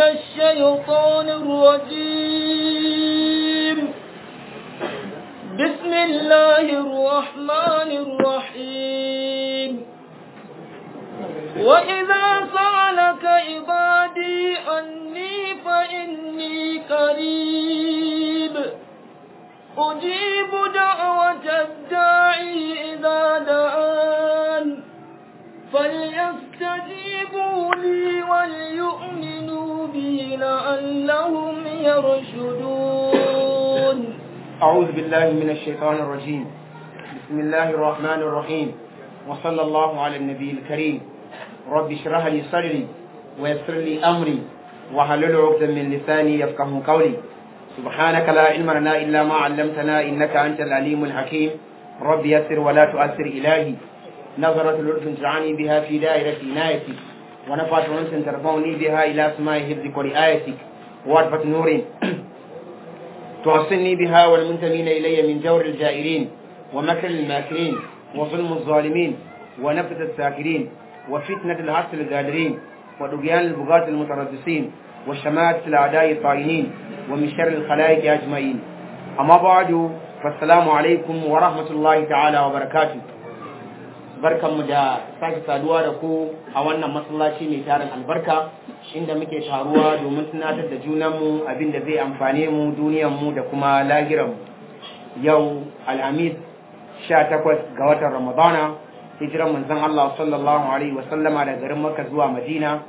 الشيطان الرجيم بسم الله الرحمن الرحيم وإذا سألك عبادي عني فإني قريب أجيب دعوة الداعي إذا دعان فليستجيبوا لي وليؤمنوا بي لعلهم يرشدون أعوذ بالله من الشيطان الرجيم بسم الله الرحمن الرحيم وصلى الله على النبي الكريم رب اشرح لي صدري ويسر لي أمري وحلل عقدة من لساني يفقه قولي سبحانك لا علم لنا إلا ما علمتنا إنك أنت العليم الحكيم رب يسر ولا تؤثر إلهي نظرة لطف تجعلني بها في دائرة عنايتك ونفعت أنت ترفعني بها إلى سماء حفظك ورعايتك وعرفة نور توصلني بها والمنتمين إلي من جور الجائرين ومكر الماكرين وظلم الظالمين ونفث الساكرين وفتنة العسل الغادرين ودقيان البغاة المتربصين وشماتة الأعداء الطاغين ومن شر الخلائق أجمعين أما بعد فالسلام عليكم ورحمة الله تعالى وبركاته barkanmu da sake saduwa da ku a wannan masallaci mai tarin albarka inda muke taruwa domin tunatar da junanmu abin da zai amfane mu duniyanmu da kuma lahiranmu yau alhamis 18 ga watan ramadana hijiran manzon Allah sallallahu alaihi wasallama da garin Makka zuwa Madina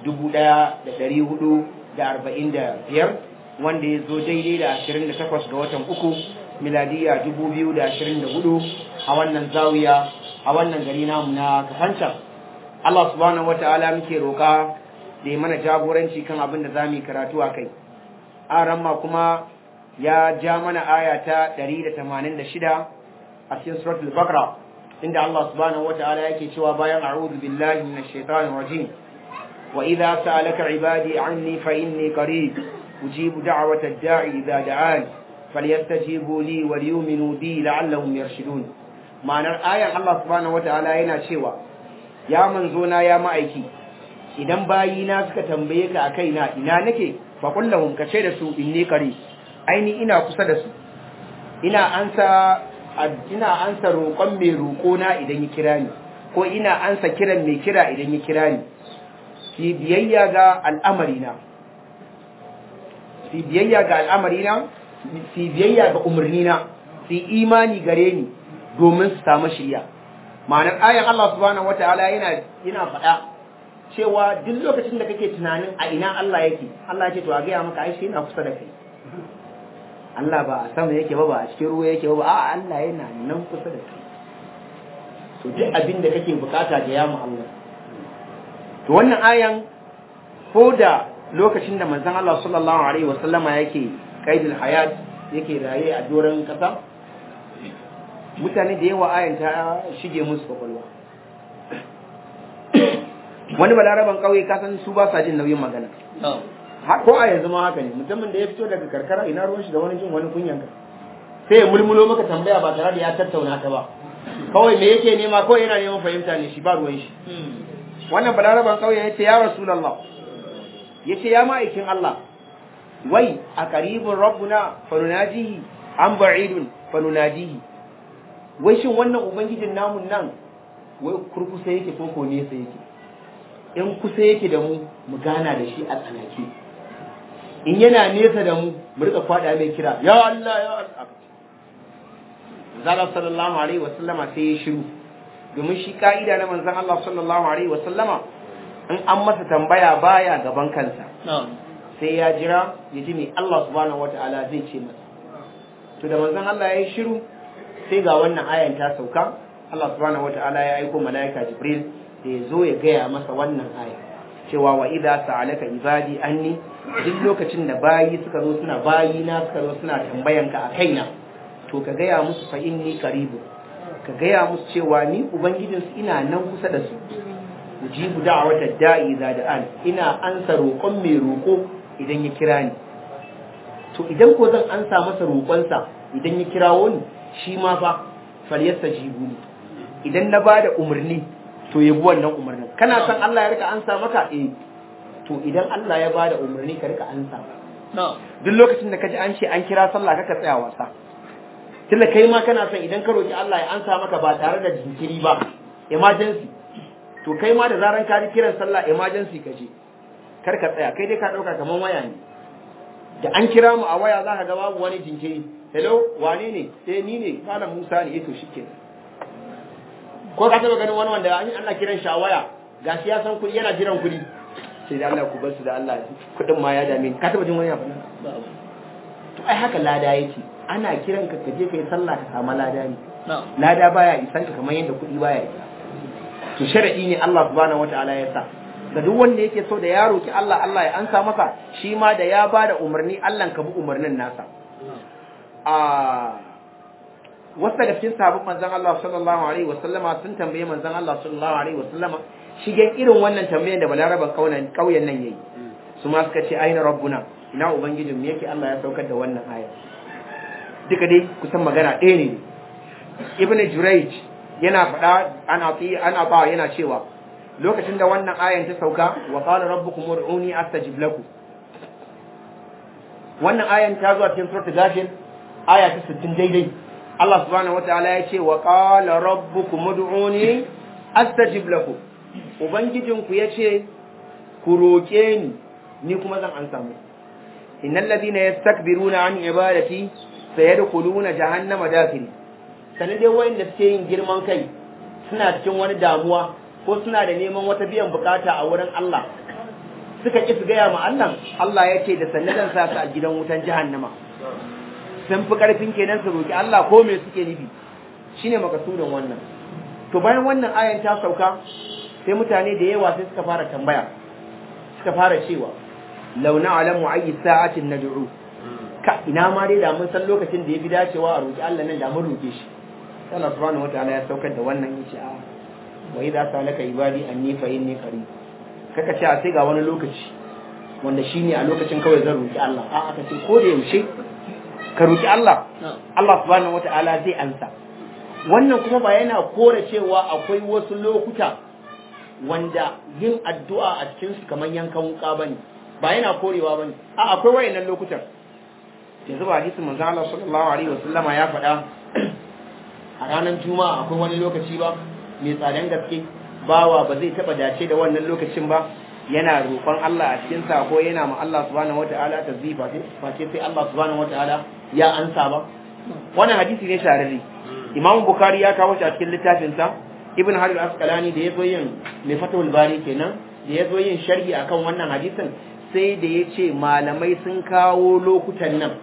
1445 wanda ya zo daidai da 28 ga watan uku miladiya 2024 a wannan zawiya a wannan gari namu na kafancan Allah subhanahu wata'ala muke roƙa da ya mana jagoranci kan abin da za mu yi karatu a kai aran ma kuma ya ja mana aya ta 186 a cikin suratul baqara inda Allah subhanahu wata'ala yake cewa bayan a'udhu billahi minash shaitanir rajim wa idza sa'alaka ibadi anni fa inni qarib ujibu da'wata ad-da'i idza da'an falyastajibu li wa liyu'minu bi la'allahum yarshudun ma'anar ayan Allah subhanahu wataala yana cewa ya manzo na ya ma'aiki idan bayina suka tambaye ka akai na ina nake fa kullahum kace da su inni qari aini ina kusa da su ina ansa ina ansa roƙon mai roƙo na idan ya kira ni ko ina ansa kiran mai kira idan ya kira ni ki biyayya ga al'amari na ki biyayya ga al'amari na ki biyayya ga umarni na ki imani gare ni domin su samu shirya ma'anar ayan Allah subhanahu wata'ala yana yana faɗa cewa duk lokacin da kake tunanin a ina Allah yake Allah yake to a gaya maka ai shi yana kusa da kai Allah ba a sama yake ba ba a cikin ruwa yake ba ba a Allah yana nan kusa da kai to duk abin da kake bukata ga yamu Allah to wannan ayan ko da lokacin da manzon Allah sallallahu alaihi wasallama yake kaidul hayat yake raye a doron kasa mutane da yawa ayan ta shige musu kwakwalwa wani balaraban kauye ka san su ba sa jin nauyin magana ko a yanzu ma haka ne mutumin da ya fito daga karkara ina ruwan shi da wani jin wani kunyan ka sai ya mulmulo maka tambaya ba tare da ya tattauna ta ba kawai me yake nema kawai yana neman fahimta ne shi ba ruwan shi wannan balaraban kauye ya ce ya rasulullah ya ce ya ma'aikin Allah wai a qaribun rabbuna fanunajihi an ba'idun fanunadihi wai shin wannan ubangijin namun nan wai kurkusa yake ko ko nesa yake in kusa yake da mu mu gana da shi a tsanake in yana nesa da mu mu rika kwada mai kira ya Allah ya Allah Zalla sallallahu alaihi wa sallama sai ya shiru domin shi ka'ida na manzon Allah sallallahu alaihi wa sallama in an masa tambaya baya gaban kansa sai ya jira ya ji me Allah subhanahu wataala zai ce masa to da manzon Allah ya yi shiru sai ga wannan ayan ta sauka Allah subhanahu wataala ya aiko malaika Jibril da ya zo ya gaya masa wannan aya cewa wa idza sa'alaka ibadi anni duk lokacin da bayi suka zo suna bayi na suka zo suna tambayan ka a kaina to ka gaya musu fa inni qaribu ka gaya musu cewa ni ubangijin su ina nan kusa da su ujibu da'wata da'i idza da'an ina ansa roƙon mai roƙo idan ya kira ni to idan ko zan ansa masa roƙonsa idan ya kirawo ni shi ma fa falyastajibu ni idan na bada umarni to ya bi wannan umarnin kana son Allah ya rika ansa maka eh to idan Allah ya bada umarni ka rika ansa na'am duk lokacin da kaji an ce an kira sallah kaka tsaya wasa tunda kai ma kana son idan ka roki Allah ya ansa maka ba tare da jinkiri ba emergency to kai ma da zaran ka ji kiran sallah emergency ka je kar ka tsaya kai dai ka dauka kaman waya ne da an kira mu a waya za ka ga babu wani jinkiri hello wane ne eh ni ne malam Musa ne eh to shikenan ko ka taba ganin wani wanda an ana kiran shi a waya gashi ya san kuɗi yana jiran kuɗi sai da Allah ku bar su da Allah kuɗin ma ya dame ni ka taba jin wani abu babu to ai haka lada yake ana kiran ka kaje kai sallah ka samu lada ne na'am lada baya isan ka kamar yadda kuɗi baya isa to sharadi ne Allah subhanahu wataala ya sa ga duk wanda yake so da ya roki Allah Allah ya ansa masa shi ma da ya bada umarni Allah ka bi umarnin nasa a wasu daga cikin sahabban manzon Allah sallallahu alaihi wasallama sun tambaye manzon Allah sallallahu alaihi wasallama shigen irin wannan tambayan da balaraban kauyen kauyen nan yayi su ma suka ce aina rabbuna ina ubangijin mu yake Allah ya saukar da wannan aya duka dai kusan magana ɗaya ne ibn jurayj yana faɗa ana fi ana ba yana cewa lokacin da wannan ayan ta sauka wa qala rabbukum ud'uni astajib lakum wannan ayan ta zo a cikin suratul ghafir aya ta 60 daidai Allah subhanahu wataala ya ce wa qala rabbukum ud'uni astajib lakum ubangijinku yace ku roke ni ni kuma zan ansa muku innal ladina yastakbiruna an ibadati sayadkhuluna jahannama dakhili sanin dai wayanda suke yin girman kai suna cikin wani damuwa ko suna da neman wata biyan bukata a wurin Allah suka ki su gaya ma Allah Allah ya ce da sannan zan sa su a gidan wutan jahannama sun fi karfin kenan su roki Allah ko me suke nufi shine makasudin wannan to bayan wannan ayan ta sauka sai mutane da yawa sai suka fara tambaya suka fara cewa law na'lamu ayyi sa'atin nad'u ka ina ma dai da mun san lokacin da ya fi dacewa a roki Allah nan da mun roke shi Allah subhanahu wataala ya saukar da wannan yace a wa idza salaka ibadi anni fa inni qarib kaka ce a sai ga wani lokaci wanda shine a lokacin kawai zan roki Allah a aka ce ko da yaushe ka roki Allah na'am Allah subhanahu wataala zai ansa wannan kuma ba yana kore cewa akwai wasu lokuta wanda yin addu'a a cikin su kamar yankan wuka bane ba yana korewa bane a akwai wayannan lokutan yanzu ba hadisin manzo Allah sallallahu alaihi wasallama ya faɗa a ranar juma'a akwai wani lokaci ba mai tsadan gaske bawa ba zai taba dace da wannan lokacin ba yana roƙon Allah a cikin sa ko yana ma Allah subhanahu wataala tazifa ce face sai Allah subhanahu wataala ya ansa ba wannan hadisi ne shararri Imam Bukhari ya kawo shi a cikin littafin sa Ibn Hajar al-Asqalani da yazo yin mai Fathul Bari kenan da yazo yin sharhi akan wannan hadisin sai da yace malamai sun kawo lokutan nan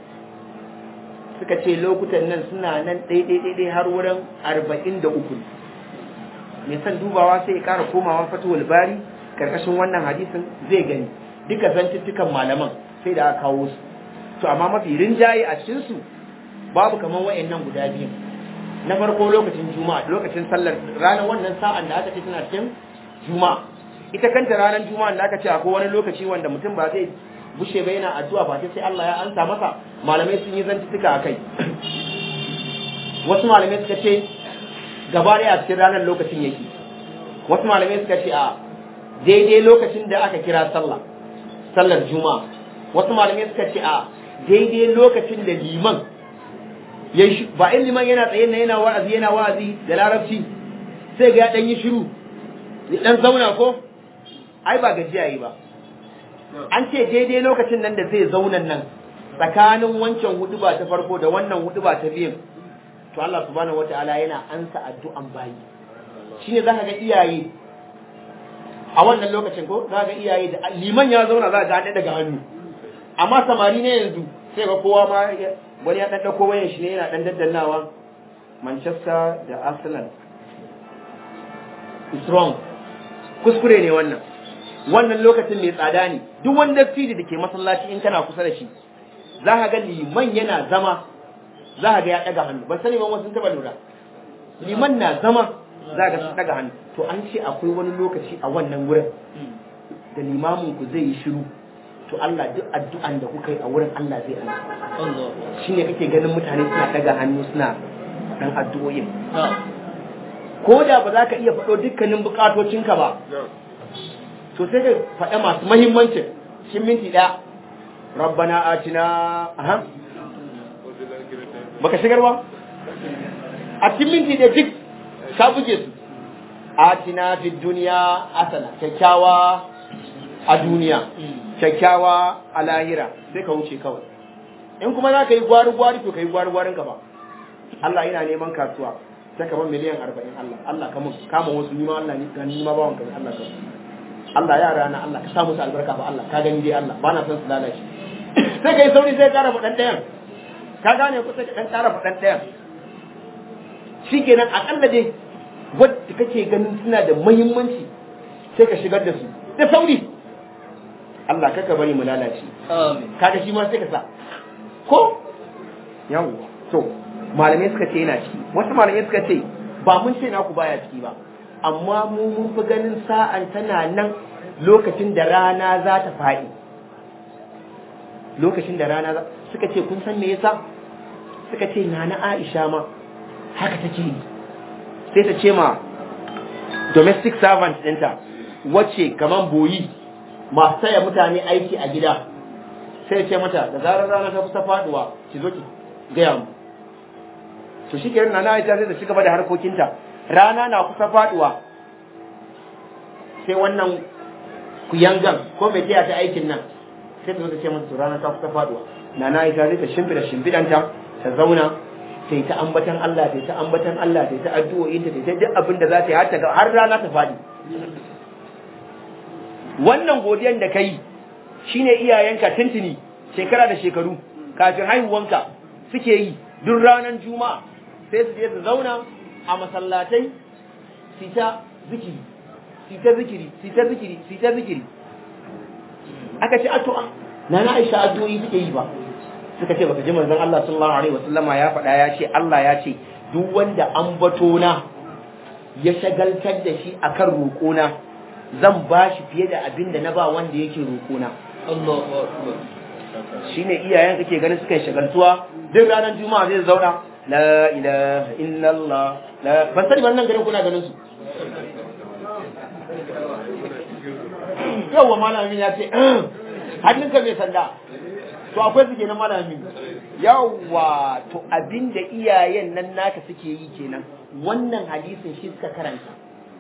suka ce lokutan nan suna nan ɗaiɗaiɗaiɗai har wurin arba'in da uku mai son dubawa sai ya ƙara komawa fatuwal bari karkashin wannan hadisin zai gani duka zantuttukan malaman sai da aka kawo su to amma mafi rinjaye a cikinsu babu kamar wa'annan guda biyu na farko lokacin juma'a lokacin sallar ranar wannan sa'an da aka ce tana cikin juma'a ita kanta ranar juma'a da aka ce akwai wani lokaci wanda mutum ba zai bushe ba yana addu'a ba sai Allah ya ansa masa malamai sun yi zantuttuka akai wasu malamai suka ce gaba ɗaya a cikin ranar lokacin yake wasu malamai suka ce a daidai lokacin da aka kira sallah sallar juma'a wasu malamai suka ce a daidai lokacin da liman ya yi ba in liman yana tsaye na yana wa'azi yana wa'azi da larabci sai ga ya ɗan yi shiru ya ɗan zauna ko ai ba gajiya yi ba an ce daidai lokacin nan da zai zaunan nan tsakanin wancan huduba ta farko da wannan huduba ta biyun to Allah subhanahu wataala yana ansa addu'an bayi shine zaka ga iyaye a wannan lokacin ko zaka ga iyaye da liman ya zauna za ga daga hannu amma samari ne yanzu sai ga kowa ma wani ya dan dauko wayan shi ne yana dan daddannawa Manchester da Arsenal is wrong kuskure ne wannan wannan lokacin mai tsada ne duk wanda fili da ke masallaci in kana kusa da shi za ka ga liman yana zama za ka ga ya ɗaga hannu ban sani ban wasu taɓa lura liman na zama za ka sun ɗaga hannu to an ce akwai wani lokaci a wannan wurin da limamin ku zai yi shiru to Allah duk addu'an da kuka yi a wurin Allah zai amsa shine kake ganin mutane suna ɗaga hannu suna dan addu'o'in ko da ba za ka iya faɗo dukkanin bukatocinka ba to sai ka faɗa masu mahimmancin cikin minti ɗaya rabbana atina aha baka shigar ba a cikin minti ɗaya duk ka buge su atina fi duniya asana kyakkyawa a duniya kyakkyawa a lahira sai ka wuce kawai in kuma za ka yi gwari-gwari to ka yi gwari-gwarin ka ba Allah yana neman kasuwa sai ka ban miliyan arba'in Allah Allah kama kama wasu nima Allah ni ga nima bawan ka Allah ka Allah yara na Allah ka sa musu albarka ba Allah ka gani dai Allah ba na son su lalace sai ka yi sauri sai ka ƙara faɗan ɗayan ka gane ko sai ka ɗan ƙara faɗan ɗayan shikenan aƙalla dai wadda kake ganin suna da muhimmanci sai ka shigar da su da sauri Allah kaka bari mu lalace kaga shi ma sai ka sa ko yawwa to malamai suka ce yana ciki wasu malamai suka ce ba mun ce naku baya ciki ba amma mu mun fi ganin sa'an tana nan lokacin da rana za ta faɗi lokacin da rana za suka ce kun san me yasa suka ce nana Aisha ma haka take yi sai ta ce ma domestic servant ɗinta wacce kaman boyi masu taya mutane aiki a gida sai ce mata da zarar rana ta kusa faduwa ki zo ki gaya mu to shi kenan na Aisha sai ta ci gaba da harkokinta rana na kusa faduwa sai wannan kuyangan ko mai taya ta aikin nan sai ta zo ta ce mata to rana ta kusa faduwa na na Aisha sai ta shimfida shimfidanta ta zauna ta yi ta ambatan Allah ta yi ta ambatan Allah ta yi ta addu'o'in ta ta duk abin da za ta yi har ta har rana ta fadi wannan godiyan da kai shine iyayenka tuntuni shekara da shekaru kafin haihuwanka suke yi duk ranar juma'a sai su je su zauna a masallatai su ta zikiri su ta zikiri su ta zikiri su ta zikiri aka ce addu'a na na Aisha addu'o'i suke yi ba suka ce baka ji manzon Allah sallallahu alaihi wasallama ya faɗa ya ce Allah ya ce duk wanda an bato na ya shagaltar da shi akan roƙona zan ba shi fiye da abin da na ba wanda yake roƙona Allahu akbar shine iyayen kake ganin suka yi shagaltuwa duk ranar juma'a zai zauna la ilaha illallah la ban sani ban nan garin kuna ganin su yawwa malamin ya ce hannunka mai sanda to akwai su kenan malamin yawwa to abinda iyayen nan naka suke yi kenan wannan hadisin shi suka karanta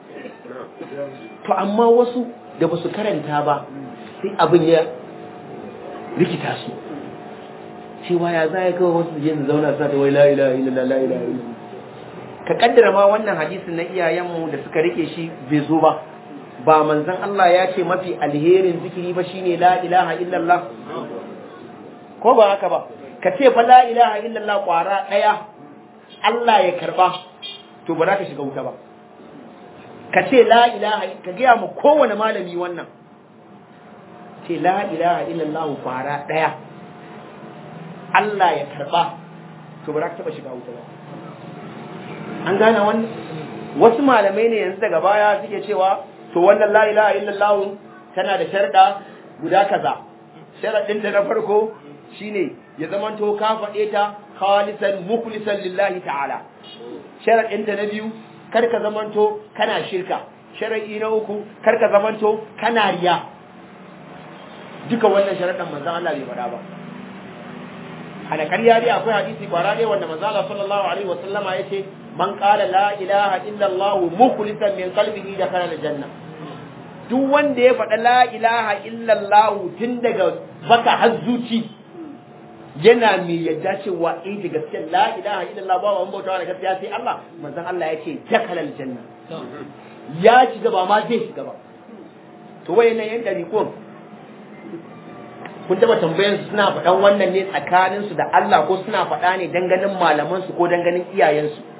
to amma wasu da ba su karanta ba sai abin ya rikita su cewa ya za ya kawo wasu su je su zauna sa da wai la ilaha illallah la ilaha illallah ka kaddara ma wannan hadisin na iyayenmu da suka rike shi bai zo ba ba manzon Allah ya ce mafi alherin zikiri ba shine la ilaha illallah ko ba haka ba ka ce fa la ilaha illallah kwara daya Allah ya karba to ba za ka shiga wuta ba ka ce la ilaha ka gaya mu kowane malami wannan ce la ilaha illallah kwara daya Allah ya karba to ba za ka taba shiga wuta ba an gane wannan wasu malamai ne yanzu daga baya suke cewa to wannan la ilaha illallah tana da sharda guda kaza sharadin da na farko shine ya zamanto ka faɗe ta khalisan mukhlisan lillahi ta'ala sharadin ta na biyu kar ka zamanto kana shirka sharadi na uku kar ka zamanto kana riya duka wannan sharadan manzon Allah bai faɗa ba ana ƙarya dai akwai hadisi kwara ne wanda manzon Allah sallallahu alaihi wasallama yace man qala la ilaha illa Allah mukhlisan min qalbihi dakhala aljanna duk wanda ya faɗa la ilaha illa Allah tun daga baka har zuci yana mai yadda cewa eh da gaskiya la ilaha illa Allah ba wani bautawa da gaskiya sai Allah manzon Allah ya ce dakhala aljanna ya shiga ba ma zai shiga ba to wayannan yan dariƙon kun taba tambayan su suna faɗan wannan ne tsakanin su da Allah ko suna faɗa ne danganin malaman su ko danganin iyayen su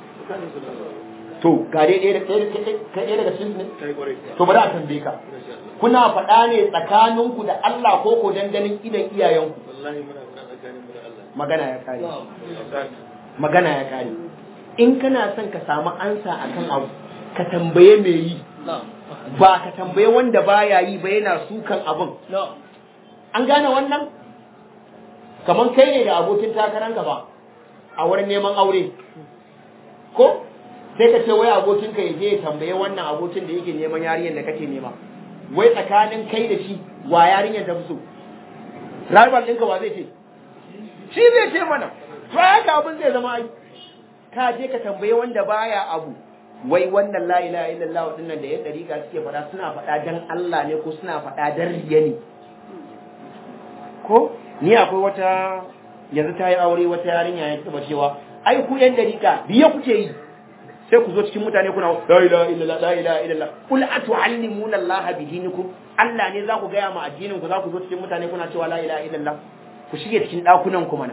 to ga dai ɗaya ɗaya daga cikin ne to bari a tambaye ka kuna faɗa ne tsakaninku da Allah ko ko danganin idan iyayenku magana ya kare magana ya kare in kana son ka samu ansa akan abu ka tambaye me yi ba ka tambaye wanda baya yi ba yana sukan abin an gane wannan kamar kai ne da abokin takaranka ba a wurin neman aure ko sai ka ce wai abokin ka je ya tambaye wannan abokin da yake neman yarinyar da kake nema wai tsakanin kai da shi wa yarinyar ta fi so rival ɗinka wa zai ce shi zai ce mana to haka abin zai zama ai ka je ka tambaye wanda baya abu wai wannan la ilaha illallah dinnan da yan dariƙa suke faɗa suna faɗa dan Allah ne ko suna faɗa dan riya ne ko ni akwai wata yanzu ta yi aure wata yarinya ya taba cewa ai ku yan dariƙa biye kuke yi sai ku zo cikin mutane kuna la ilaha illallah la ilaha illallah kul atu'allimuna Allah bi dinikum Allah ne za ku gaya ma addinin ku za ku zo cikin mutane kuna cewa la ilaha illallah ku shige cikin dakunan ku mana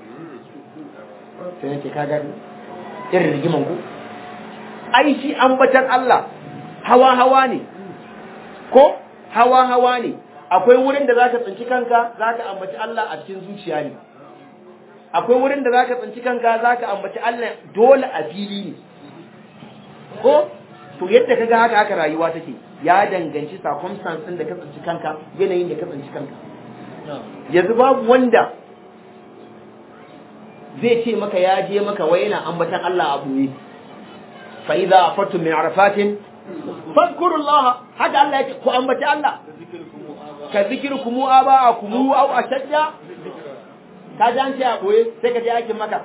sai nake kaga irin rigiman ku ai shi ambatan Allah hawa hawa ne ko hawa hawa ne akwai wurin da zaka tsinci kanka zaka ambaci Allah a cikin zuciya ne akwai wurin da zaka tsinci kanka zaka ambaci Allah dole a fili ne ko to yadda kaga haka haka rayuwa take ya danganci circumstance din da ka tsinci kanka yanayin da ka tsinci kanka yanzu babu wanda zai ce maka ya je maka wai yana ambatan Allah a buye fa idza afattum min arafatin fadhkurullah haka Allah yake ku ambaci Allah ka zikirkum aba'akum aw ashadda ka ji an ce a boye sai ka je aikin maka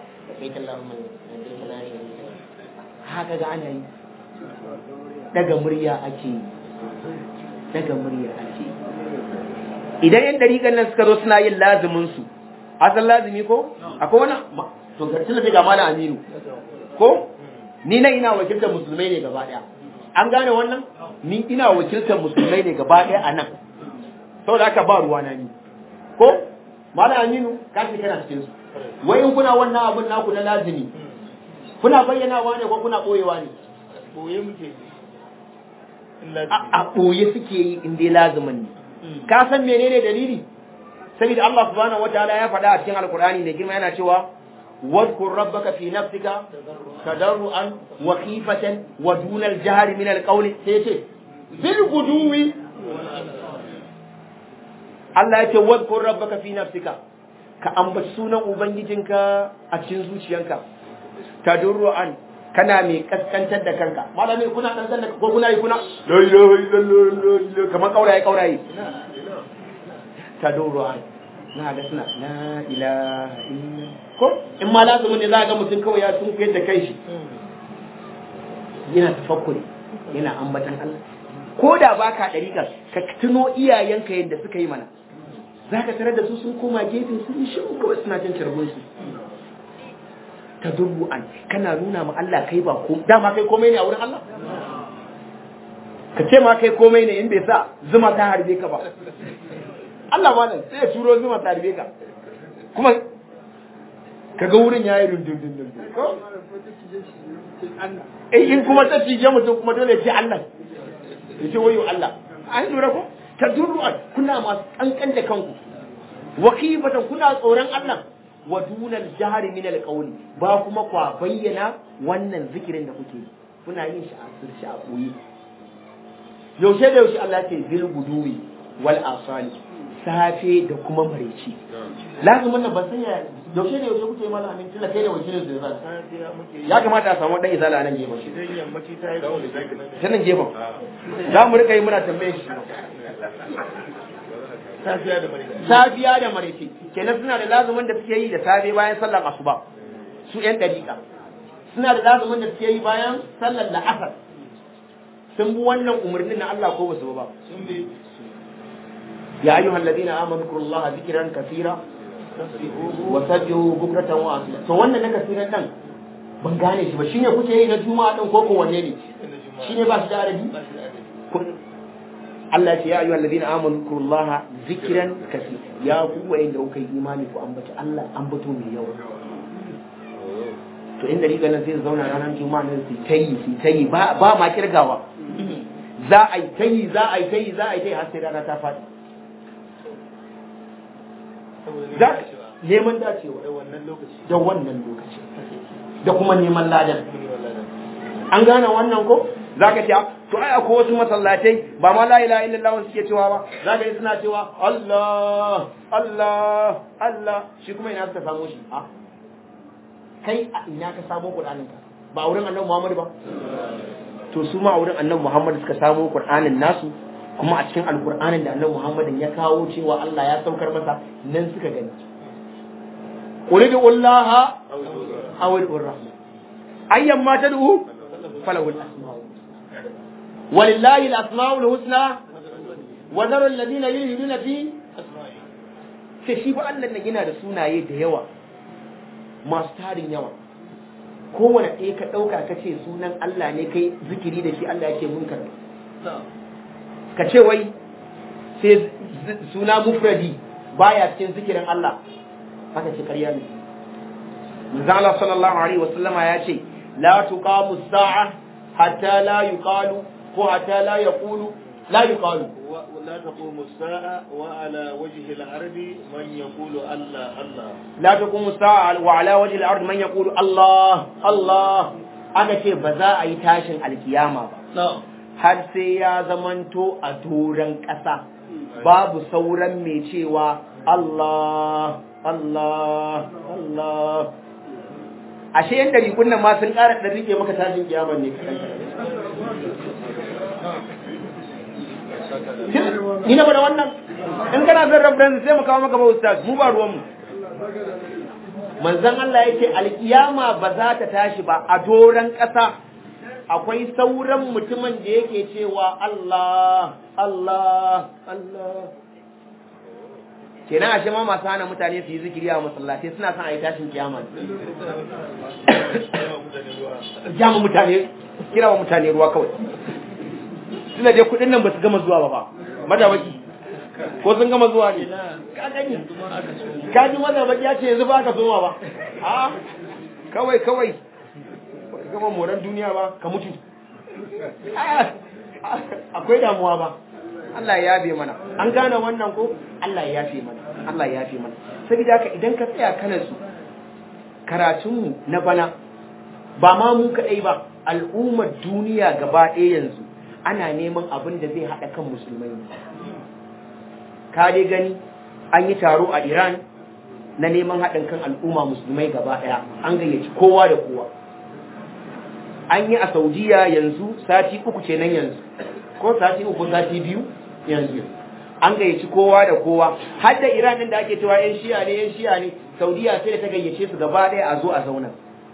haka ga ana yi daga murya ake yi daga murya ake yi idan yan dariƙan nan suka zo suna yin lazumin su asan lazumi ko akwai wani to ga tunda ga mana aminu ko ni na ina wakiltar musulmai ne gaba daya an gane wannan ni ina wakiltar musulmai ne gaba daya a nan saboda haka ba ruwa na ni ko malam aminu ka ce kana cikin su wai in kuna wannan abun naku na lazimi kuna bayyanawa ne ko kuna boyewa ne boye muke a boye suke yi in dai lazimin ne ka san menene dalili saboda Allah subhanahu wataala ya faɗa a cikin alkur'ani da girma yana cewa واذكر ربك في نفسك تضرعا وخيفة ودون الجهر من القول سيتي بالغدو Allah ya ce wadkur rabbaka fi nafsika ka ambaci sunan ubangijinka a cikin zuciyanka tadurruan kana mai kaskantar da kanka malami kuna dan da ko kuna yi kuna la ilaha illallah kamar kauraye kauraye tadurruan na ga suna la ilaha illallah ko in ma lazumin ne za ga mutum kawai ya sun da kai shi yana tafakkuri yana ambatan Allah ko da baka dariƙa ka tuno iyayenka yadda suka yi mana za ka tarar da su sun koma gefe sun yi shiru kawai suna jin carbon su ta an kana nuna ma Allah kai ba ko dama kai komai ne a wurin Allah ka ce ma kai komai ne in bai sa zuma ta harbe ka ba Allah ma nan sai ya turo zuma ta harbe ka kuma kaga wurin ya yi rundun dundun eh in kuma ta cije mutum kuma dole ya ce Allah ya ce wayo Allah an lura ko ta durru'an kuna masu kankan da kanku wakifatan kuna tsoron Allah wa dunal jahari min alqawli ba kuma kwa bayyana wannan zikirin da kuke yi kuna yin shi a sirri a koyi yaushe da yaushe Allah ce bil guduwi wal asali safe da kuma maraici lazumin nan ban san ya yaushe da yaushe kuke yi mana amin tilla kai da wakilin da zan ya kamata a samu dan izala nan gefen shi ta nan gefen za mu rika yi muna tambaye shi safiya da maraice safiya da maraice kenan suna da lazumin da suke yi da safe bayan sallar asuba su yan dariƙa suna da lazumin da suke yi bayan sallar la'asar sun bi wannan umarnin na Allah ko ba su ba sun bi ya ayyuhal ladina amanu kurullaha zikran kaseera wa sabbihu bukratan wa asila to wannan na kaseeran dan ban gane shi ba shine kuke yi na juma'a din ko ko wanne ne shine ba shi da arabi ba shi da adadi Allah ya ce ya ayyuhal ladina amanu kurullaha zikran kaseera ya ku wa'inda kuka yi imani ku ambaci Allah ambato mai yawa to inda riga nan sai su zauna ranar juma'a nan su tayi su tayi ba ba ma kirgawa za a yi tayi za a yi tayi za a yi tayi har sai rana ta faɗi saboda za neman dacewa neman dacewa da wannan lokaci da wannan lokaci da kuma neman ladan Kuma wallahi. an gane wannan ko za ka ce to ai akwai wasu masallatai ba ma la ilaha illallah suke cewa ba za ka yi suna cewa Allah Allah Allah shi kuma ina suka samu shi a kai a ina ka samu Qur'anin ka ba a wurin Annabi Muhammad ba to su ma a wurin Annabi Muhammad suka samu Qur'anin nasu kuma a cikin alkur'anin da annabi muhammadin ya kawo cewa Allah ya saukar masa nan suka gani ulidu ullaha aw rahman ayyan ma tad'u falahu al-asma'u walillahi al-asma'u al-husna wa dharu alladhina yulhiduna fi sai shi ba Allah nan yana da sunaye da yawa masu tarin yawa kowane ɗaya ka ɗauka ka ce sunan Allah ne kai zikiri da shi Allah yake munkar ka ce wai sai suna mufradi baya cikin zikirin Allah haka ce ƙarya ne manzo Allah sallallahu alaihi wasallama ya ce la tuqamu sa'a hatta la yuqalu ko hatta la yaqulu la yuqalu لا تقوم الساعة وعلى وجه الأرض من يقول الله الله لا تقوم الساعة وعلى وجه الأرض من يقول الله الله aka ce ba za a yi tashin alkiyama ba har sai ya zamanto a doron ƙasa babu sauran mai cewa Allah Allah Allah ashe yan dari kunnan ma sun ƙara ɗan rike maka tashin kiyama ne ni na bada wannan in kana son reference sai mu kawo maka ba ustaz mu ba ruwan mu manzon Allah yake alkiyama ba za ta tashi ba a doran ƙasa akwai sauran mutumin da yake cewa Allah Allah Allah kenan ashe ma masu hana mutane su yi zikiri a masallatai suna son a yi tashin kiyama jama mutane kira wa mutane ruwa kawai suna dai kudin nan ba su gama zuwa ba ba madawaki ko sun gama zuwa ne ka gani ka ji madawaki ya ce yanzu ba ka soma ba a kawai kawai ba ka gama moran duniya ba ka mutu akwai damuwa ba Allah ya yafe mana an gane wannan ko Allah ya yafe mana Allah ya yafe mana saboda haka idan ka tsaya kana su karatunmu na bana ba ma mu kaɗai ba al'ummar duniya gaba ɗaya yanzu ana neman abin da zai haɗa kan musulmai ka dai gani an yi taro a iran na neman haɗin kan al'umma musulmai gaba ɗaya an gayyaci kowa da kowa an yi a saudiya yanzu sati uku kenan yanzu ko sati uku sati biyu yanzu an gayyaci kowa da kowa har da iran ɗin da ake cewa yan shiya ne yan shiya ne saudiya sai da ta gayyace su gaba ɗaya a zo a zauna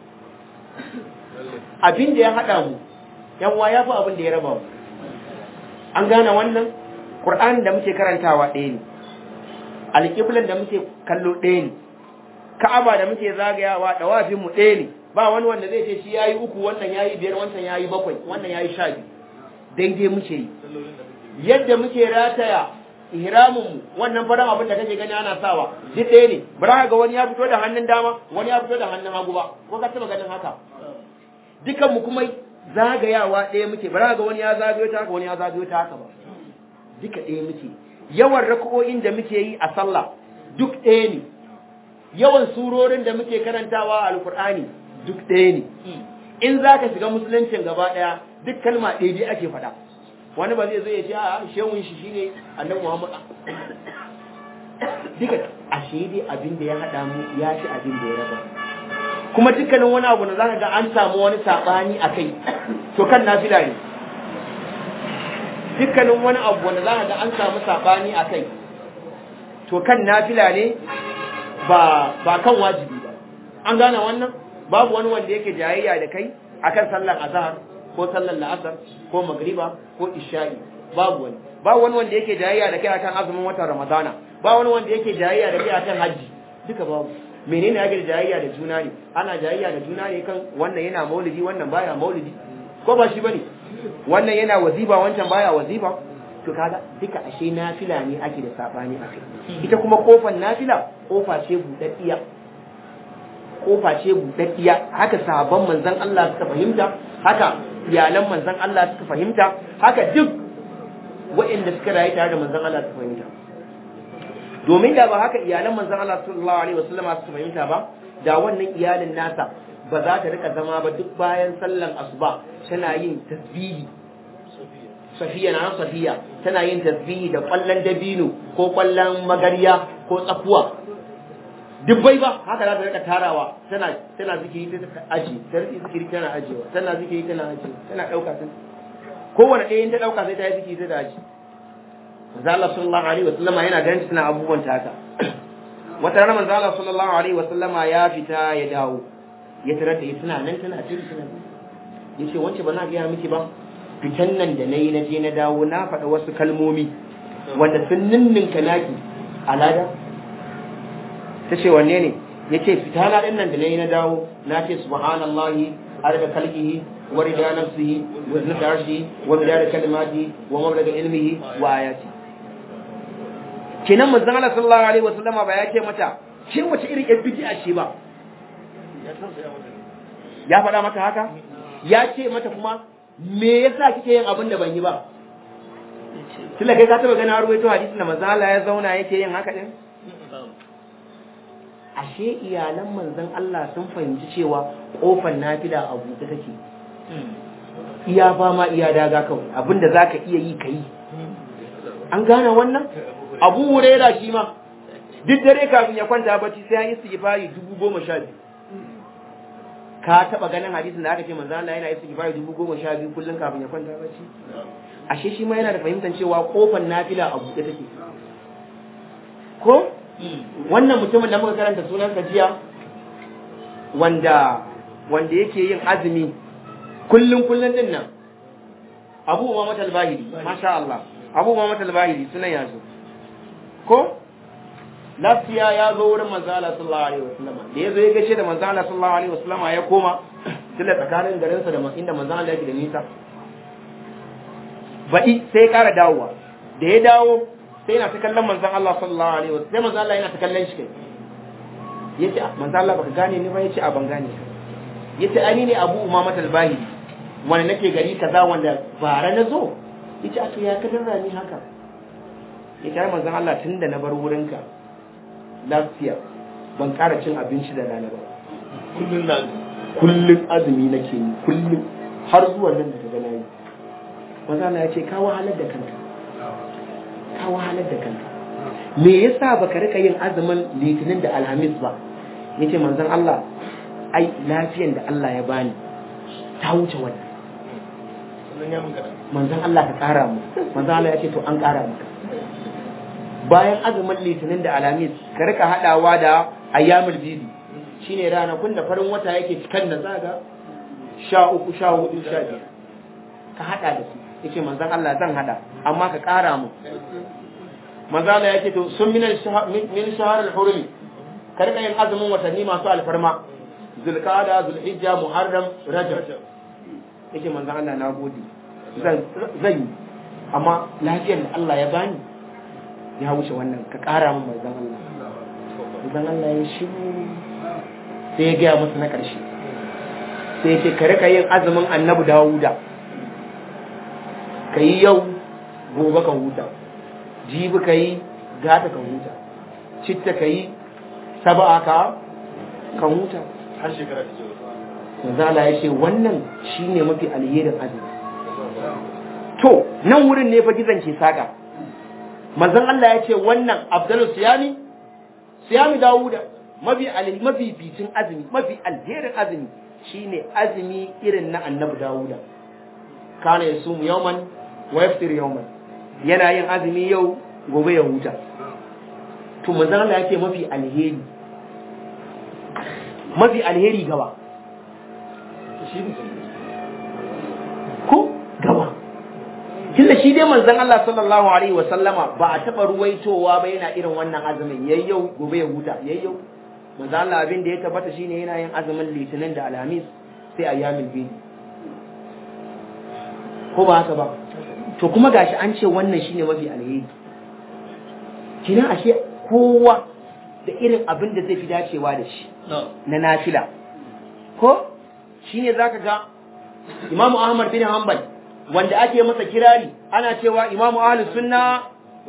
abin da ya haɗa mu yan ya fi abin da ya raba mu an gane wannan ƙur'an da muke karantawa ɗaya ne alƙiblan da muke kallo ɗaya ne ka'aba da muke zagayawa ɗawafin mu ɗaya ne ba wani wanda zai ce shi yayi uku wannan yayi biyar wannan yayi bakwai wannan yayi sha biyu daidai muke yi yadda muke rataya ihramin mu wannan faran abin da kake gani ana sawa duk ɗaya ne bara ga wani ya fito da hannun dama wani ya fito da hannun hagu ba ko ka taɓa ganin haka dukan mu kuma zagayawa ɗaya muke bara ga wani ya zagayo ta haka wani ya zagayo ta haka ba duka ɗaya muke yawan raka'o'in da muke yi a sallah duk ɗaya ne yawan surorin da muke karantawa a alkur'ani duk ɗaya ne in za ka shiga musuluncin gaba ɗaya duk kalma ɗaya dai ake faɗa wani ba zai zo ya ce a shehun shi shine annabi muhammad duka ashe dai abin da ya haɗa mu ya ci abin da ya raba kuma dukkanin wani abu da zaka ga an samu wani sabani a kai to kan nafila ne dukkanin wani abu wanda zaka ga an samu sabani a kai to kan nafila ne ba ba kan wajibi ba an gane wannan babu wani wanda yake jayayya da kai akan sallar azhar ko sallar la'asar ko magriba ko isha'i babu wani ba wani wanda yake jayayya da kai akan azumin watan ramadana ba wani wanda yake jayayya da kai akan haji duka babu menene ake da jayayya da juna ne ana jayayya da juna ne kan wannan yana maulidi wannan baya maulidi ko ba shi bane wannan yana waziba wancan baya waziba to kaga duka ashe nafila ne ake da sabani a kai ita kuma kofar nafila kofa ce budaddiya kofa ce budaddiya haka sahabban manzon Allah suka fahimta haka iyalan manzon Allah suka fahimta haka duk waɗanda suka rayu tare da manzon Allah suka fahimta domin da ba haka iyalan manzon Allah sallallahu alaihi wasallam suka fahimta ba da wannan iyalin nasa ba za ta rika zama ba duk bayan sallan asuba tana yin tasbihi safiya na safiya tana yin tasbihi da kwallon dabino ko kwallon magariya ko tsakuwa dubbai ba haka za ta rika tarawa tana tana zikiri ta aji ta rika zikiri tana ajewa tana zikiri tana ajewa tana dauka ta kowane ɗaya ta dauka sai ta yi zikiri ta aji manzo Allah sallallahu alaihi wasallama yana ganin suna abubuwan ta haka wata rana manzo Allah sallallahu alaihi wasallama ya fita ya dawo ya tarar da suna nan tana tiri suna yace wance ba na ga miki ba fitan nan da nayi na je na dawo na faɗa wasu kalmomi wanda sun ninninka naki alada ta ce wanne ne ya ce fita na ɗin nan da nayi na dawo na ce subhanallahi arda kalkihi wa rida nafsihi wa zinata arshi wa midada kalimati wa mablaga ilmihi wa ayati kenan manzon Allah sallallahu alaihi wasallama ba ya ce mata ke wace irin yan bid'a ce ba ya faɗa mata haka ya ce mata kuma me yasa kike yin abin da ban yi ba tunda kai ka taba ganin ruwaito hadisin da manzon Allah ya zauna yake yin haka din ashe iyalan manzon Allah sun fahimci cewa kofar nafila a buɗe take iya ba ma iya daga kawai abinda zaka iya yi kai an gane wannan abu huraira shi ma duk dare kafin ya kwanta bacci sai ya istighfari dubu goma sha biyu ka taba ganin hadisin da aka ce manzo Allah yana istighfari dubu goma sha biyu kullum kafin ya kwanta bacci ashe shi ma yana da fahimtar cewa kofar nafila a buɗe take ko wannan mutumin da muka karanta sunan jiya wanda wanda yake yin azumi kullum kullum din nan Abu Umama al-Bahili masha Allah Abu Umama al-Bahili sunan yazo ko lafiya ya zo wurin manzo Allah sallallahu alaihi wasallam da yazo ya gaishe da manzo Allah sallallahu alaihi wasallam ya koma tilla tsakanin garinsa da inda manzo Allah yake da nisa baɗi sai ya ƙara dawowa da ya dawo sai yana ta kallon manzon Allah sallallahu alaihi wasallam sai manzon Allah yana ta kallon shi kai yace manzon Allah baka gane ni ba yace a ban gane ka yace ani ne Abu Umama al-Bahili wanda nake gari kaza wanda bara na zo yace a to ya ka darra ni haka yace ai manzon Allah tunda na bar wurinka lafiya ban ƙara cin abinci da rana ba kullun na kullun azumi nake yi kullun har zuwa nan da kaga nayi manzon Allah yace ka wahalar da kanka ka wahalar da kanka me yasa baka rika yin azumin litinin da alhamis ba yace manzon Allah ai lafiyan da Allah ya bani ta wuce wannan sannan ya mun kada manzon Allah ka kara mu manzon Allah ya ce to an kara maka bayan azumin litinin da alhamis ka rika hadawa da ayyamul bidi shine ranakun da farin wata yake cikan da zaga sha uku sha hudu sha biyar ka hada da su yace manzon Allah zan hada amma ka kara mu manzon Allah yake to sun min min shahr al-hurum ka rika yin azumin watanni masu alfarma zulqa'da zulhijja muharram rajab yake manzon Allah na gode zan zan yi amma lafiyar da Allah ya bani ya wuce wannan ka kara min manzon Allah manzon Allah ya shiru sai ya gaya musu na ƙarshe sai ya ce ka rika yin azumin annabi Dawuda ka yi yau gobe ka huta jibi ka yi gata ka huta citta ka yi saba'a ka ka huta har shekara ta jiwa manzala ya ce wannan shine mafi alherin azumi to nan wurin ne fa gizon ke saka manzon Allah ya ce wannan afdalu siyami siyami dawuda mafi alhi mafi bitin azumi mafi alherin azumi shine azumi irin na annabi dawuda kana yasumu yawman wa yaftir yawman yana yin azumi yau gobe ya huta to manzon Allah ya ce mafi alheri mafi alheri gaba shi ne ko gaba tunda shi dai manzon Allah sallallahu alaihi wa sallama ba a taba ruwaitowa ba yana irin wannan azumin yayyau gobe ya huta yayyau manzon Allah abin da ya tabbata shine yana yin azumin litinin da alhamis sai ayyamul bidi ko ba haka ba to kuma gashi an ce wannan shine mafi alheri kina ashe kowa da irin abin da zai fi dacewa da shi na nafila ko shine zaka ga Imam Ahmad bin Hanbal wanda ake masa kirari ana cewa Imam Ahlus Sunna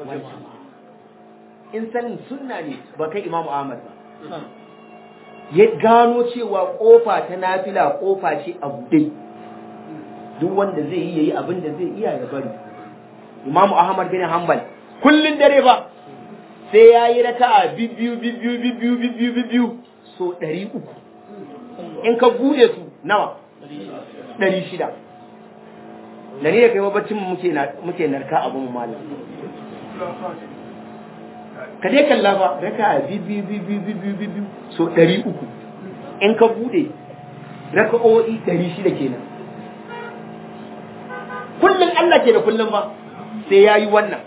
in sanin sunna ne ba kai Imam Ahmad ba ya gano cewa kofa ta nafila kofa ce a buɗe duk wanda zai yi yayi abin da zai iya ya bari Imam Ahmad bin Hanbal kullun dare ba sai ya yi raka'a bibiyu bibiyu bibiyu bibiyu bibiyu so ɗari uku in ka bude su nawa ɗari shida da ni da kai babbacin muke narka abin malam ka dai kalla ba raka bi bi bi bi bi bi bi bi so ɗari uku in ka bude raka'o'i ɗari shida kenan kullum Allah ke da kullum ba sai ya yi wannan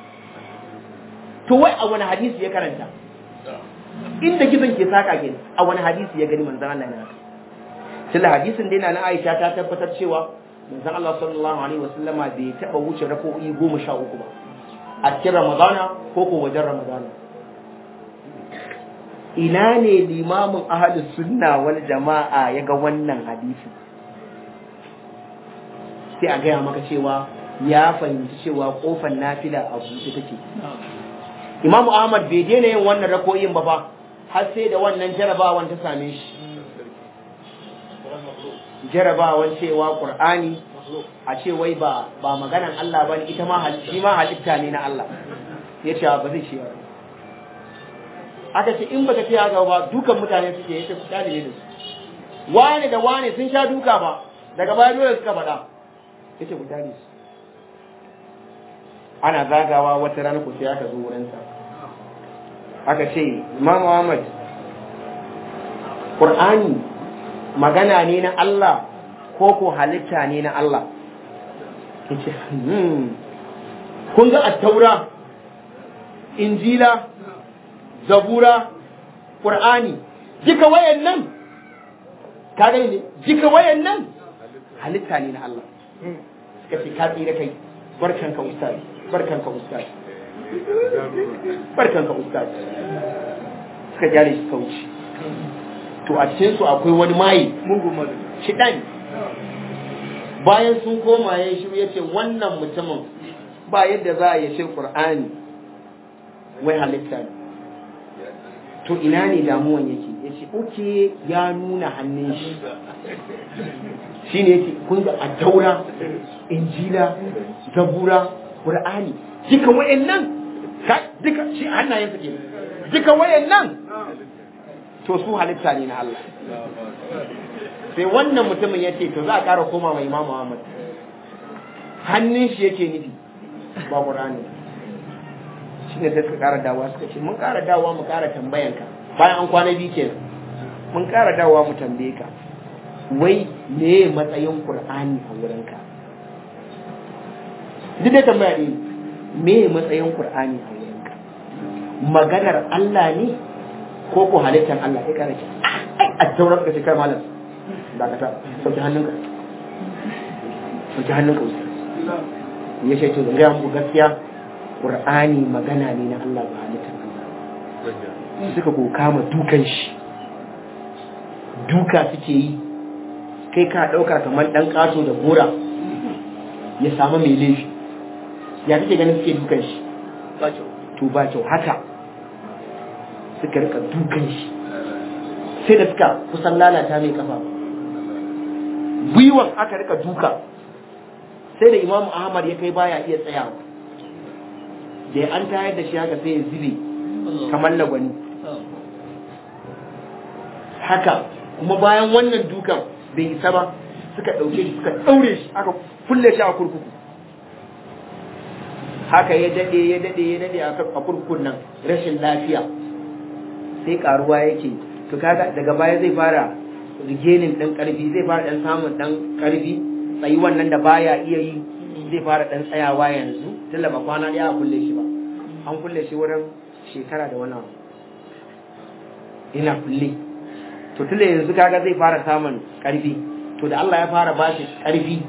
to wai a wani hadisi ya karanta inda gizon ke saka ke a wani hadisi ya gani manzan Allah na tunda hadisin dai na Aisha ta tabbatar cewa manzan Allah sallallahu alaihi wasallama bai taba wuce raka'o'i goma sha uku ba a cikin Ramadana ko ko wajen Ramadana ina ne limamin ahalus sunna wal jama'a ya ga wannan hadisi sai a gaya maka cewa ya fahimci cewa kofar nafila a buɗe take imamu ahmad bai daina yin wannan rakoyin ba fa har sai da wannan jarabawan ta same shi jarabawan cewa qur'ani a ce wai ba ba maganan Allah bane ita ma shi ma halitta ne na Allah yace ba zai ce ba aka ce in baka ce haka ba dukan mutane suke yace ku dale da su wane da wane sun sha duka ba daga baya dole suka faɗa yace ku dale su ana zagawa wata rana ku sai aka zo wurin sa aka ce Imam Muhammad Qur'ani magana ne na Allah ko ko halitta ne na Allah yace hmm kun ga at-taura injila zabura qur'ani duka wayannan ka gani ne duka wayannan halitta ne na Allah suka ce ka tsira kai barkan ka ustaz barkan ka ustaz barkan ka ustaz suka jare shi kauci to a cikin su akwai wani mai shidan bayan sun koma ya shiru ya ce wannan mutumin ba yadda za a yace qur'ani wai halitta ne to ina ne damuwan yake ya ce oke ya nuna hannun shi shi ne yake kun ga a taura injila zabura qur'ani duka wayannan ka duka shi hannayen su ke duka wayannan to su halitta ne na Allah sai wannan mutumin ya ce to za a ƙara koma mai imamu Ahmad hannun shi yake nufi ba qur'ani shi ne suka ƙara dawa suka ce mun ƙara dawa mu ƙara tambayanka bayan an kwana biyu kenan mun ƙara dawa mu tambaye ka wai me matsayin qur'ani a wurinka duk da tambaya ne me matsayin qur'ani a wurinka maganar Allah ne ko ko halittar Allah ya ƙara ce a taurar ka ce kai malam dakata sauki hannunka sauki hannunka ya ce to zan gaya muku gaskiya Qur'ani magana ne na Allah ba halittar Allah suka ko kama dukan shi duka suke yi kai ka ɗauka kamar ɗan ƙato da gora ya samu mai laifi ya kake ganin suke dukan shi to ba kyau haka suka rika dukan shi sai da suka kusan lalata mai kafa gwiwan aka rika duka sai da imamu ahmad ya kai baya iya tsayawa da an tayar da shi haka sai ya zube kamar lagwani haka kuma bayan wannan dukan bai isa ba suka ɗauke shi suka ɗaure shi aka kulle shi a kurkuku haka ya daɗe ya daɗe ya daɗe a kurkukun nan rashin lafiya sai karuwa yake to kaga daga baya zai fara rigenin ɗan ƙarfi zai fara ɗan samun ɗan ƙarfi tsayi wannan da baya iya yi zai fara ɗan tsayawa yanzu tunda ba kwana ɗaya a kulle shi ba an kulle shi wurin shekara da wani abu ina kulle to tunda yanzu kaga zai fara samun ƙarfi to da Allah ya fara bashi ƙarfi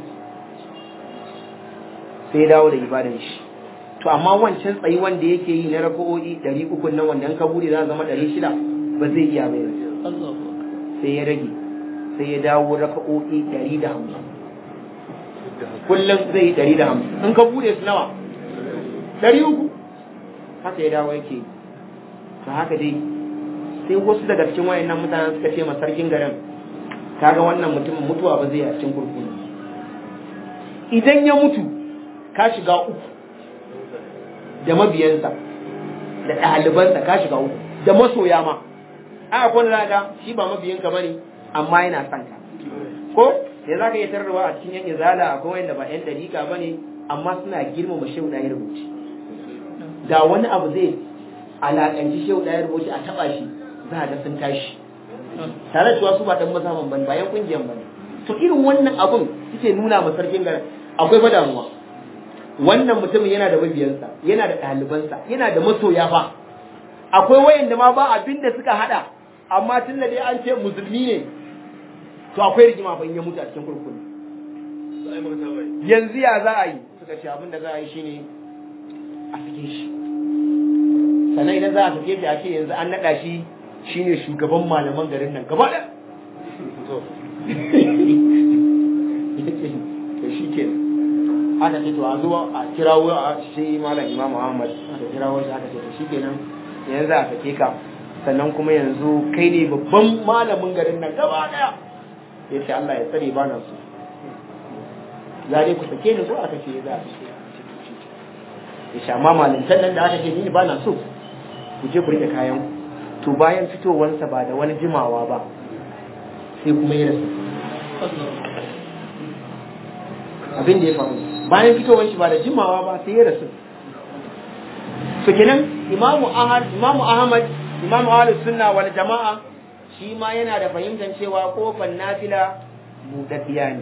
sai ya dawo da ibadan shi to amma wancan tsayi wanda yake yi na raka'o'i ɗari uku nan wanda an ka bude za zama ɗari shida ba zai iya bai sai ya rage sai ya dawo raka'o'i ɗari da hamsin kullum zai yi ɗari da hamsin in ka bude su nawa ɗari uku haka ya dawo yake to haka dai sai wasu daga cikin wayannan mutanen suka ce ma sarkin garin kaga wannan mutumin mutuwa ba zai yi a cikin kurkuku idan ya mutu ka shiga uku da mabiyansa da ɗalibansa ka shiga uku da masoya ma a akwai wanda ga shi ba mabiyanka bane amma yana son ka ko ya za ka iya tarrawa a cikin yan izala akwai wanda ba yan dariƙa bane amma suna girmama shehu da rubuci da wani abu zai alaƙanci shehu ɗaya rubuci a taɓa shi za a ga sun tashi tare da cewa su ba ɗan mazaman bane ba yan ƙungiyar bane to irin wannan abun suke nuna ma sarkin garin akwai fa damuwa wannan mutumin yana da mabiyansa yana da ɗalibansa yana da masoya fa akwai wayanda ma ba abin da suka hada amma tun da dai an ce musulmi ne to akwai rigima fa in ya mutu a cikin kurkuku yanzu ya za a yi suka ce abin da za a yi shine a sake shi sannan idan za a sake shi a ce yanzu an naɗa shi shine shugaban malaman garin nan gaba ɗaya to shi ke aka ce to a zuwa a kirawo a shi malam imam Muhammad aka kirawo shi aka ce to shi kenan yanzu a sake ka sannan kuma yanzu kai ne babban malamin garin nan gaba ɗaya ya ce Allah ya tsare ba na so za dai ku sake ni ko aka ce za a sake ya sha ma malintan nan da aka ce ni ba na so ku je ku rike kayan to bayan fitowarsa ba da wani jimawa ba sai kuma ya rasu abin da ya faru bayan fitowar shi ba da jimawa ba sai ya rasu to kenan imamu ahmad imamu ahmad imamu ahlus sunna wal jama'a shi ma yana da fahimtar cewa kofar nafila buɗaɗɗiya ne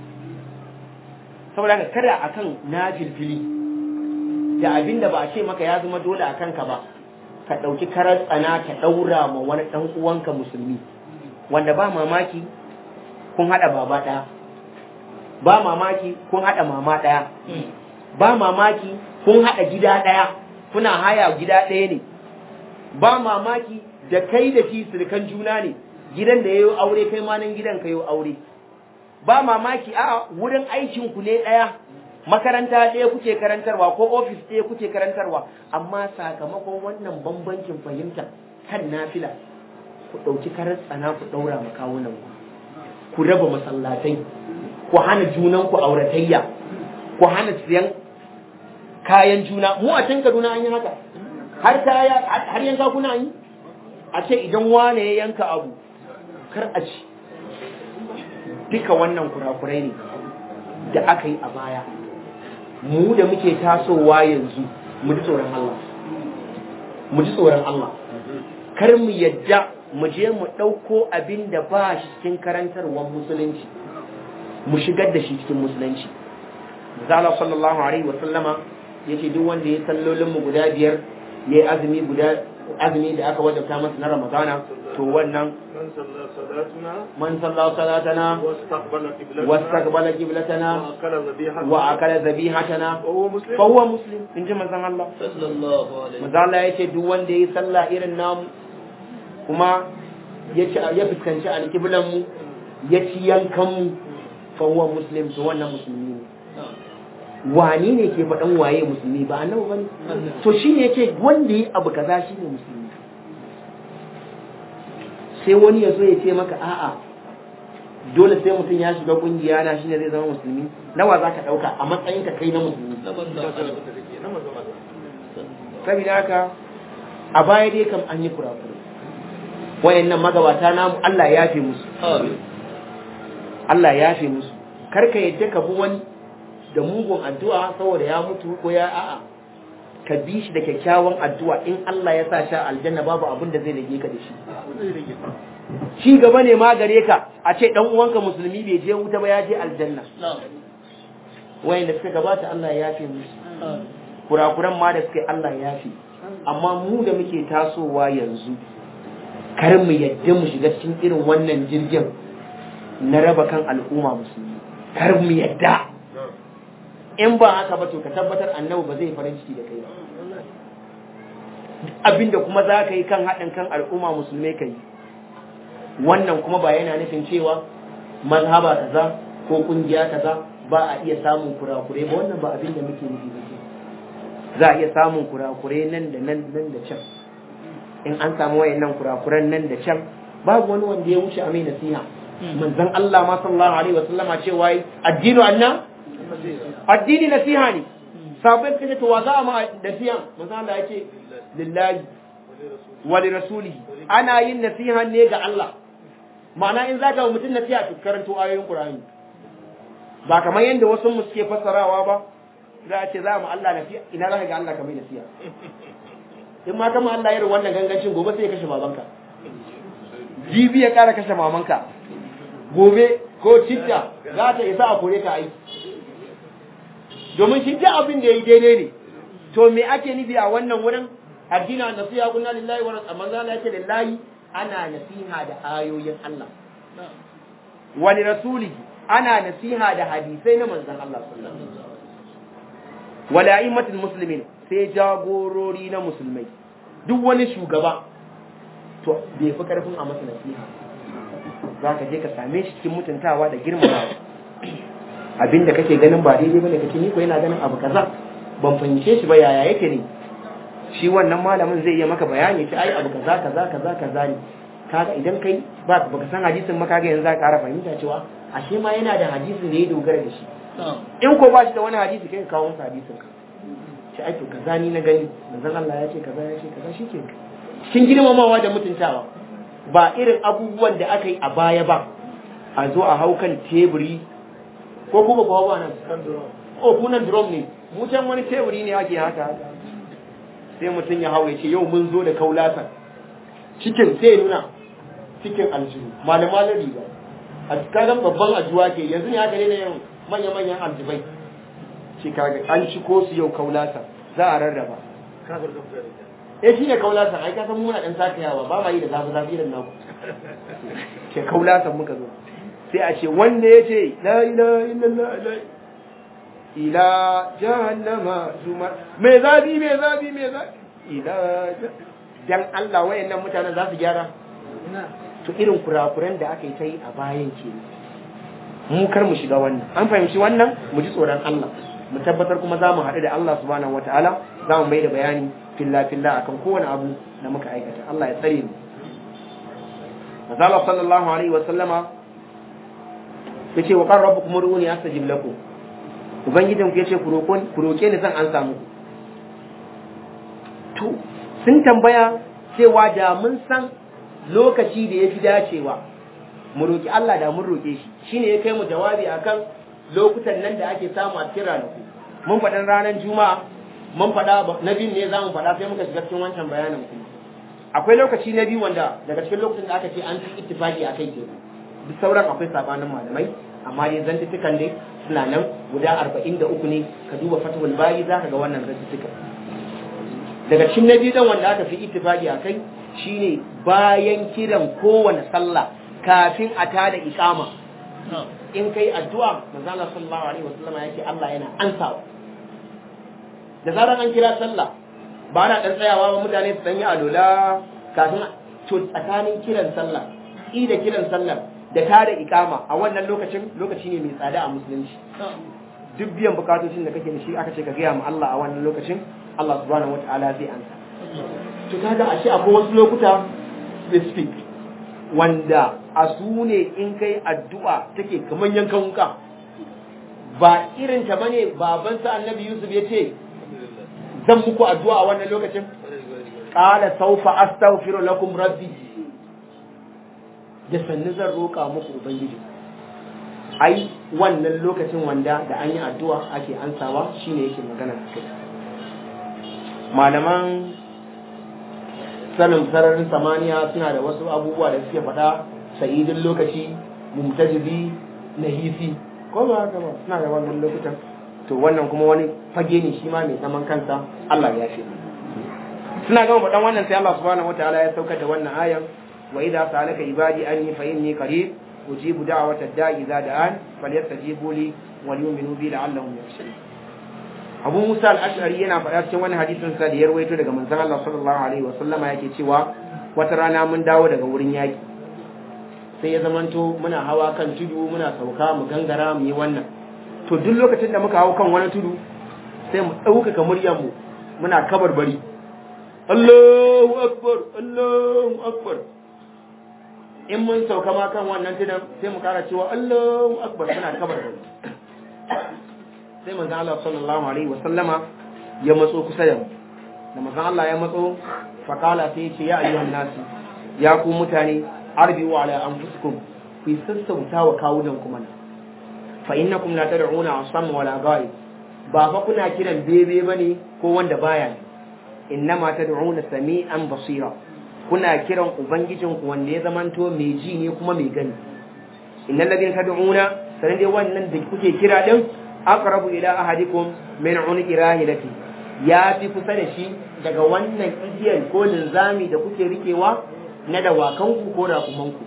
saboda ka kada akan nafilfili da abin da ba a ce maka ya zama dole a kanka ba ka ɗauki karar tsana ka ɗaura ma wani ɗan uwanka musulmi wanda ba mamaki kun haɗa baba ɗaya ba mamaki kun haɗa mama ɗaya ba mamaki kun haɗa gida ɗaya kuna haya gida ɗaya ne ba mamaki da kai da shi sirkan juna ne gidan da ya yi aure kai ma nan gidan ka yi aure ba mamaki a wurin aikin ku ne ɗaya makaranta ɗaya kuke karantarwa ko ofis ɗaya kuke karantarwa amma sakamakon wannan bambancin fahimta kan nafila ku ɗauki karar tsana ku ɗaura ma kawunan ku ku raba masallatai ku hana junan ku auratayya ku hana siyan kayan juna mu a can Kaduna an yi haka har kaya har yanka kuna yi a ce idan wane ya yanka abu kar a ci duka wannan kurakurai ne da aka yi a baya mu da muke tasowa yanzu mu ji tsoron Allah mu ji tsoron Allah kar mu yadda mu je mu ɗauko abin da ba shi cikin karantarwar musulunci mu shigar da shi cikin musulunci Zala sallallahu alaihi wa sallama yace duk wanda ya sallolin mu guda biyar yayi azumi guda azumi da aka wajabta masa na Ramadana to wannan من صلى صلاتنا man salla salatana واستقبل قبلتنا wastaqbala qiblatana وأكل ذبيحتنا wa akala zabihatana وهو مسلم fa huwa muslim inji manzon Allah صلى الله عليه manzon Allah yace duk wanda yayi sallah irin namu kuma ya ci ya fuskanci alqiblan mu ya ci yankan mu fa huwa muslim to wannan musulmi ne wani ne ke faɗan waye musulmi ba annabi bane to shine yake wanda yi abu kaza shine musulmi sai wani ya zo ya ce maka a'a dole sai mutum ya shiga kungiya na shine zai zama musulmi nawa zaka dauka a matsayin ka kai na musulmi saboda haka a baya dai kam an yi kurakure wayannan magabata namu Allah ya yafe musu Allah ya yafe musu karka yadda ka bi wani da mugun addu'a saboda ya mutu ko ya a'a ka bi shi da kyakkyawan addu'a in Allah ya sa sha aljanna babu abin da zai rage ka da shi shi gaba ne ma gare ka a ce dan uwanka musulmi bai je wuta ba ya je aljanna wayanda suka gabata Allah ya yafe musu kurakuran ma da suka yi Allah ya yafe amma mu da muke tasowa yanzu kar mu yadda mu shiga cikin irin wannan jirgin na raba kan al'umma musulmi kar mu yadda in ba haka ba to ka tabbatar annabi ba zai farin ciki da kai ba abinda kuma za ka yi kan haɗin kan al'umma musulmai ka yi wannan kuma ba yana nufin cewa mazhaba kaza ko kungiya kaza ba a iya samun kurakure ba wannan ba abin da muke nufi ba za a iya samun kurakure nan da nan nan da can in an samu wayannan kurakuran nan da can babu wani wanda ya wuce a mai nasiha manzon Allah ma sallallahu alaihi wasallama cewa addinu anna addini nasiha ne sabai suka ce to wa za a ma nasiha manzon Allah ya ce lillahi wa li rasulihi ana yin nasiha ne ga Allah ma'ana in zaka wa mutum nasiha to karanto ayoyin Qur'ani ba kamar yadda wasu mu suke fassarawa ba za a ce za mu Allah nasiya ina za ka ga Allah ka mai nasiya in ma kama Allah irin wannan gangancin gobe sai ya kashe babanka jibi ya kara kashe mamanka gobe ko citta za ta isa a kore ka aiki domin shi ta abin da ya yi daidai ne to me ake nufi a wannan wurin addina nasiha kunna lillahi wa rasul manzo Allah yake lillahi ana nasiha da ayoyin Allah wa li rasuli ana nasiha da hadisai na manzon Allah sallallahu alaihi wasallam wa la'immatul muslimin sai jagorori na musulmai duk wani shugaba to bai fi karfin a masa nasiha za ka je ka same shi cikin mutuntawa da girmamawa abinda kake ganin ba daidai bane kake ni ko yana ganin abu kaza ban fahimce shi ba yaya yake ne shi wannan malamin zai iya maka bayani ce ai abu kaza kaza kaza kaza ne kaga idan kai ba baka san hadisin ma kaga yanzu za ka ƙara fahimta cewa ashe ma yana da hadisin da ya dogara da shi in ko ba shi da wani hadisi kai ka kawo masa hadisin ka ce ai to kaza ni na gani manzon Allah ya ce kaza ya ce kaza shike cikin girmamawa da mutuntawa ba irin abubuwan da aka yi a baya ba a zo a hau kan teburi ko kuma ba ba nan o kunan drum ne mu can wani teburi ne ake haka sai mutum ya hau ya ce yau mun zo da kaulatan cikin sai nuna cikin aljihu malamalar riga a kagan babban ajuwa ke yanzu ne haka ne na yin manya-manyan aljibai shi kaga an ci ko su yau kaulatan za a rarraba eh shi ne kaulatan ai kasan muna dan sakayawa ba ma yi da zafi zafi da naku ke kaulatan muka zo sai a ce wanda ya ce la ilaha illallah la ila jahannama zuma me zafi me zafi me zafi ila dan Allah wayannan mutanen za su gyara to irin kurakuran da aka yi ta yi a bayan ke mu kar mu shiga wannan an fahimci wannan mu ji tsoron Allah mu tabbatar kuma za mu haɗu da Allah subhanahu wataala za mu mai da bayani filla filla akan kowane abu da muka aikata Allah ya tsare mu Mazala sallallahu alaihi wa sallama yace wa qar rabbukum uruni astajib lakum ubangijin ku yace ku roƙon ku roƙe ni zan an samu to sun tambaya cewa da mun san lokaci da yafi dacewa mu roƙi Allah da mun roƙe shi shine ya kai mu jawabi akan lokutan nan da ake samu a cikin ranaku mun faɗan ranar juma'a mun faɗa na biyu ne za mu faɗa sai muka shiga cikin wancan bayanin kuma akwai lokaci na biyu wanda daga cikin lokacin da aka ce an fi ittifaki a kai kenan duk sauran akwai sabanin malamai amma dai zantuttukan dai suna nan guda arba'in da uku ne ka duba fatawul bayi za ka ga wannan zantuttukan daga cikin na biyu dan wanda aka fi ittifaki a kai shine bayan kiran kowane sallah kafin a tada iqama in kai addu'a manzo Allah sallallahu alaihi wasallam yake Allah yana ansawa da zaran an kira sallah ba na dan tsayawa ba mutane su dan yi alola kafin to tsakanin kiran sallah i da kiran sallah da tada ikama a wannan lokacin lokaci ne mai tsada a musulunci duk biyan bukatocin da kake da shi aka ce ka gaya ma Allah a wannan lokacin Allah subhanahu wataala zai ansa to kaga ashe akwai wasu lokuta specific wanda a su ne in kai addu'a take kamar yankan wuka ba irin ta bane babansa annabi Yusuf ya ce zan muku addu'a a wannan lokacin qala sawfa astaghfiru lakum rabbi da sannu zan roƙa muku ubangiji ai wannan lokacin wanda da an yi addu'a ake ansawa shine yake magana kai malaman sanin sararin samaniya suna da wasu abubuwa da suke faɗa sa'idin lokaci mumtajibi nahisi ko ba haka ba suna da wannan lokutan to wannan kuma wani fage ne shi ma mai zaman kansa Allah ya ce suna gama faɗan wannan sai Allah subhanahu wataala ya saukar da wannan ayan wa idza sa'alaka ibadi anni fa inni qarib ujibu da'wata da'i idza da'an falyastajibu li wa yu'minu bi la'allahum yarshudun Abu Musa al-Ash'ari yana faɗa cikin wani hadisin sa da ya rawaito daga manzon Allah sallallahu alaihi wa sallama yake cewa wata rana mun dawo daga wurin yaki sai ya zamanto muna hawa kan tudu muna sauka mu gangara mu yi wannan to duk lokacin da muka hau kan wani tudu sai mu ɗaukaka muryarmu muna kabarbari Allahu akbar Allahu akbar in mun sauka ma kan wannan tudun sai mu kara cewa Allahu akbar muna kabarbari sai manzon Allah sallallahu alaihi wa sallama ya matso kusa da mu da manzon Allah ya matso fakala sai ya ce ya ayyuhan nasu ya ku mutane arbiu ala anfusikum ku sassauta wa kawunan kuma fa innakum la tad'una asam wala ghaib ba fa kuna kiran bebe bane ko wanda baya ne innama tad'una sami'an basira kuna kiran ubangijinku wanda ya zamanto mai ji ne kuma mai gani innal ladina tad'una sanan dai wannan da kuke kira din aqrabu ila ahadikum min unqi rahilati ya fi kusa da shi daga wannan igiyar ko linzami da kuke rikewa na dawakanku ko rakumanku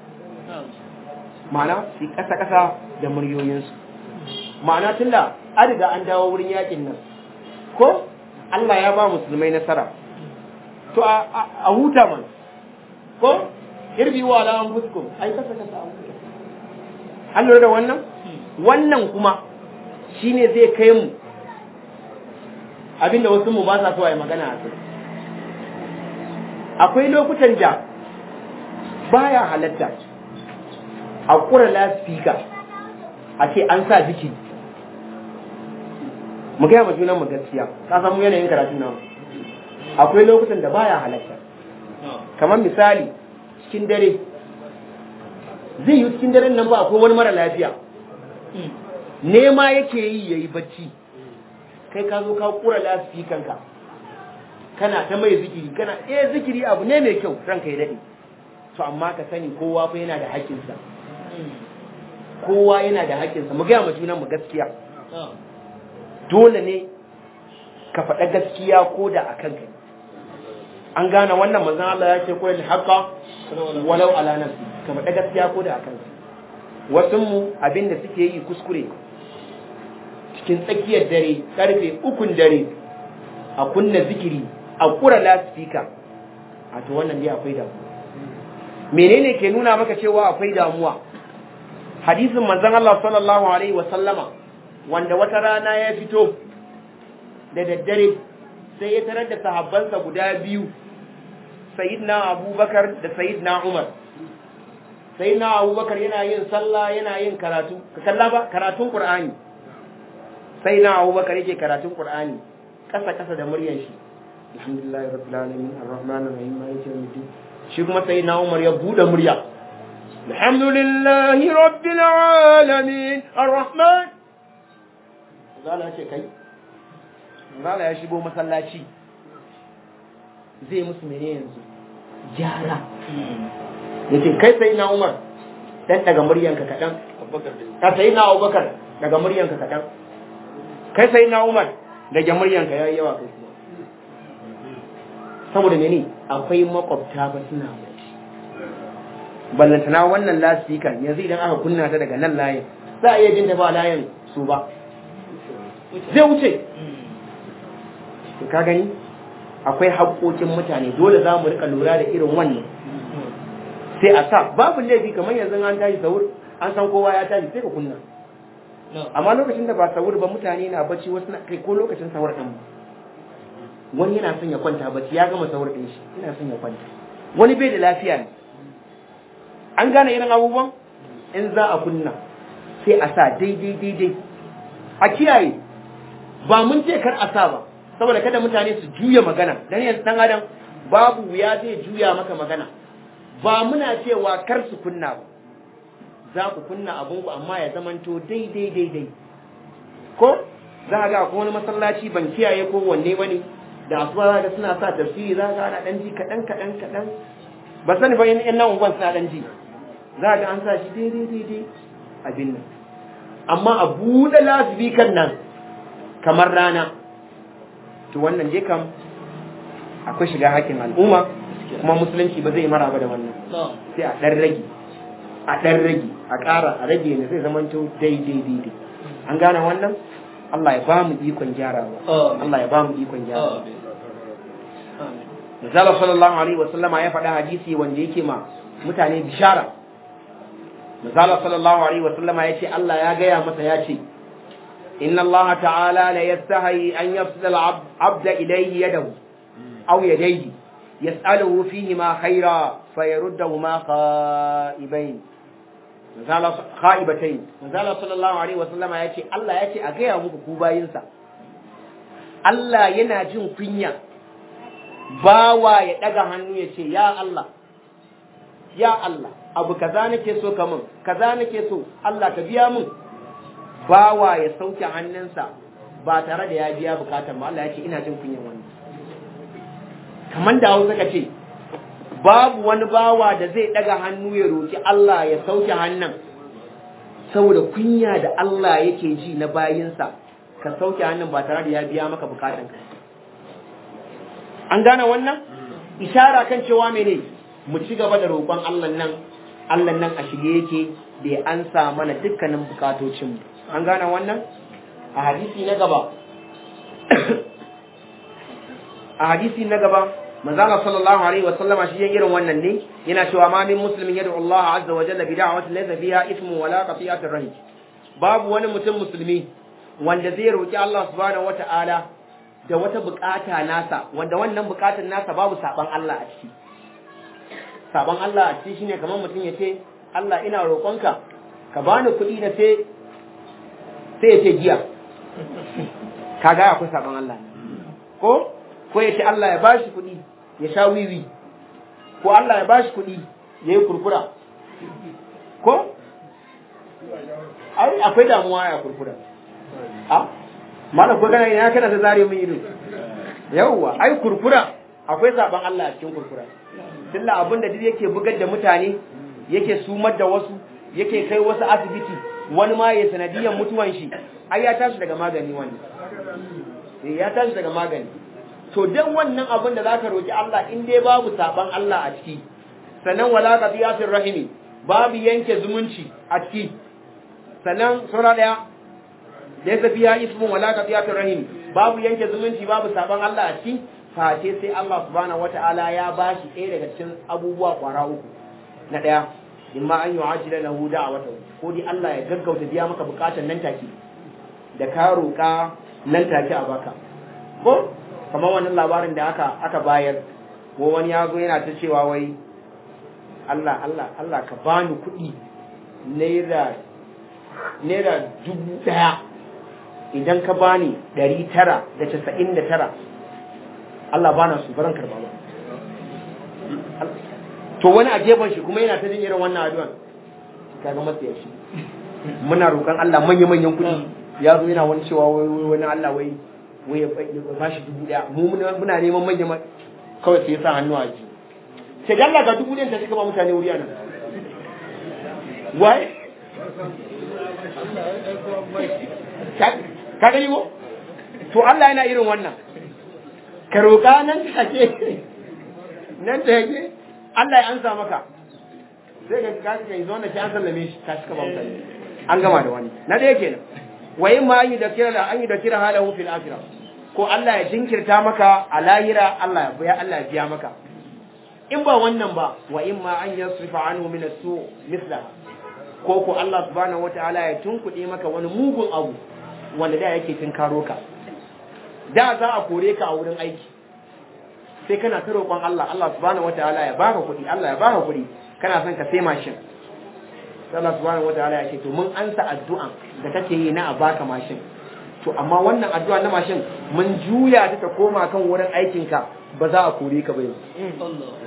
ma'ana su kasa kasa da muryoyinsu ma'ana tunda an riga an dawo wurin yakin nan ko Allah ya ba musulmai nasara to a huta man ko irbi wa ala anfusikum ai kasa kasa a huta an lura da wannan wannan kuma shine zai kai mu abinda wasu mu ba sa so a yi magana a kai akwai lokutan da baya halatta a kura laspika a ce an sa jiki mu gaya ma junan mu gaskiya ka san mu yanayin karatun nan akwai lokutan da baya halatta kamar misali cikin dare zai yi cikin daren nan ba akwai wani mara lafiya nema yake yi yayi bacci kai ka zo ka kura laspikanka kana ta mai zikiri kana eh zikiri abu ne mai kyau ranka ya dade to amma ka sani kowa fa yana da haƙƙinsa kowa yana da haƙƙinsa mu gaya ma junan mu gaskiya dole ne ka faɗa gaskiya ko da a kanka an gane wannan manzon Allah ya ce ko da haqqa walau ala nafsi ka faɗa gaskiya ko da a kanka wasu mu abinda suke yi kuskure cikin tsakiyar dare karfe ukun dare a kunna zikiri a kura lasfika a to wannan dai akwai damuwa menene ke nuna maka cewa akwai damuwa hadisin manzon Allah sallallahu alaihi wa sallama wanda wata rana ya fito da daddare sai ya tarar da sahabbansa guda biyu sayyidina abubakar da sayyidina umar sayyidina abubakar yana yin sallah yana yin karatu ka kalla ba karatun qur'ani sayyidina abubakar yake karatun qur'ani kasa kasa da muryar shi alhamdulillahi rabbil alamin arrahmanir rahim maliki yawmiddin shi kuma sayyidina umar ya bude murya alhamdulillahi rabbil alamin arrahman zala ce kai zala ya shigo masallaci zai musu mene yanzu gyara ya ce kai sai na umar dan daga muryanka kaɗan ka sai na abubakar daga muryanka kaɗan kai sai na umar daga muryanka ya yi yawa kai kuma saboda mene akwai makwabta ba suna bacci ballantana wannan lasikan yanzu idan aka kunna ta daga nan layin za a iya jin ta ba layin su ba zai wuce ka gani akwai haƙoƙin mutane dole za mu rika lura da irin wannan sai a sa babu laifi kamar yanzu an tashi sahur an san kowa ya tashi sai ka kunna amma lokacin da ba sahur ba mutane na bacci wasu na kai ko lokacin sahur ɗin wani yana son ya kwanta bacci ya gama sahur ɗin shi yana son ya kwanta wani bai da lafiya ne an gane irin abubuwan in za a kunna sai a sa daidai daidai a kiyaye ba mun ce kar a sa ba saboda kada mutane su juya magana dan yanzu dan adam babu wuya zai juya maka magana ba muna cewa kar su kunna ba za ku kunna abun ku amma ya zamanto daidai daidai ko za ga ko wani masallaci ban kiyaye ko wanne bane da asuba ga suna sa tafsiri za ga ana dan ji kadan kadan kadan ba sani ba in nan unguwan suna dan ji za ga an sa shi daidai daidai abin nan amma a buɗe lasbikan nan kamar rana to wannan je kam akwai shiga hakkin al'umma kuma musulunci ba zai maraba da wannan sai a ɗan rage a ɗan rage a ƙara a rage ne zai zama to daidai daidai an gane wannan Allah ya ba mu ikon gyarawa Allah ya ba mu ikon gyarawa Misali sallallahu alaihi wasallama ya faɗa hadisi wanda yake ma mutane bishara Misali sallallahu alaihi wasallama ya ce Allah ya gaya masa ya ce إن الله تعالى لا يستحي أن يفصل العبد إليه يده أو يديه يسأله فيهما خيرا فيردهما خائبين مثال خائبتين مثال صلى الله عليه وسلم يأتي الله يأتي أغير مكوبا ينسى الله يناجم كنيا bawa ya daga hannu ya ce ya Allah ya Allah abu kaza nake so ka min kaza nake so Allah ka biya min bawa ya sauke hannunsa ba tare da ya biya bukatan ba Allah ya ce ina jin kunyan wannan kamar da hausa ka ce babu wani bawa da zai daga hannu ya roki Allah ya sauke hannun saboda kunya da Allah yake ji na bayinsa ka sauke hannun ba tare da ya biya maka bukatan ka an gane wannan ishara kan cewa mene mu ci gaba da roƙon Allah nan Allah nan a shige yake da ya ansa mana dukkanin bukatocinmu an gane wannan a hadisi na gaba a hadisi na gaba manzala sallallahu alaihi wa sallama shi yin irin wannan ne yana cewa ma min muslimin yad'u Allah azza wa jalla bi da'watin laysa fiha ismu wala qati'atir rahim babu wani mutum musulmi wanda zai roki Allah subhanahu wata'ala da wata bukata nasa wanda wannan bukatar nasa babu saban Allah a ciki saban Allah a ciki shine kamar mutum ya ce Allah ina roƙonka ka bani kuɗi na sai sai ya ce giya kaga akwai saban Allah ko ko ya ce Allah ya bashi kuɗi ya sha wiwi ko Allah ya bashi kuɗi ya yi kurkura ko ai akwai damuwa ya kurkura a mana ko gana ina kana ta zare min ido yawwa ai kurkura akwai saban Allah a cikin kurkura tunda abin da duk yake bugar da mutane yake sumar da wasu yake kai wasu asibiti wani ma ya sanadiyan mutuwan shi ai ya tashi daga magani wani ya tashi daga magani to dan wannan abin da zaka roki Allah in dai babu saban Allah a ciki sannan wala qadiyatir rahimi babu yanke zumunci a ciki sannan sura daya da ya tafiya ismun wala qadiyatir rahimi babu yanke zumunci babu saban Allah a ciki face sai Allah subhanahu wata'ala ya bashi ɗaya daga cikin abubuwa kwara uku na ɗaya imma an yi ajila lahu da'awata ko dai Allah ya gaggauta biya maka bukatar nan take da ka roƙa nan take a baka ko kamar wannan labarin da aka aka bayar ko wani ya zo yana ta cewa wai Allah Allah Allah ka bani kuɗi naira naira dubu ɗaya idan ka bani ɗari tara da casa'in da tara Allah bana su baran karba ba to wani a gefen shi kuma yana ta jin irin wannan addu'an kaga matsaya shi muna roƙon Allah manya-manyan kuɗi ya zo yana wani cewa wai wani Allah wai wai ya ba shi dubu ɗaya mu muna neman manya kawai sai ya sa hannu a ji sai da Allah ga dubu ɗayan ta shiga ba mutane wuri nan wai ka gani ko to Allah yana irin wannan ka roƙa nan take nan take Allah ya ansa maka sai ga ka kai zo na ki an sallame shi ka cika ba mutane an gama da wani na da yake nan wa in ma an yi da kira an yi da kira halahu fil akhirah ko Allah ya jinkirta maka a lahira Allah ya biya Allah ya biya maka in ba wannan ba wa in ma an yasrifa anhu min as-su misla ko ko Allah subhanahu wataala ya tunkuɗe maka wani mugun abu wanda da yake tinkaro ka da za a kore ka a wurin aiki sai kana ta roƙon Allah Allah subhanahu wataala ya baka kuɗi Allah ya baka kuɗi kana son ka sai mashin sai Allah subhanahu wataala ya ce to mun ansa addu'an da kake yi na a baka mashin to amma wannan addu'a na mashin mun juya ta ta koma kan wurin aikin ka ba za a kore ka ba yanzu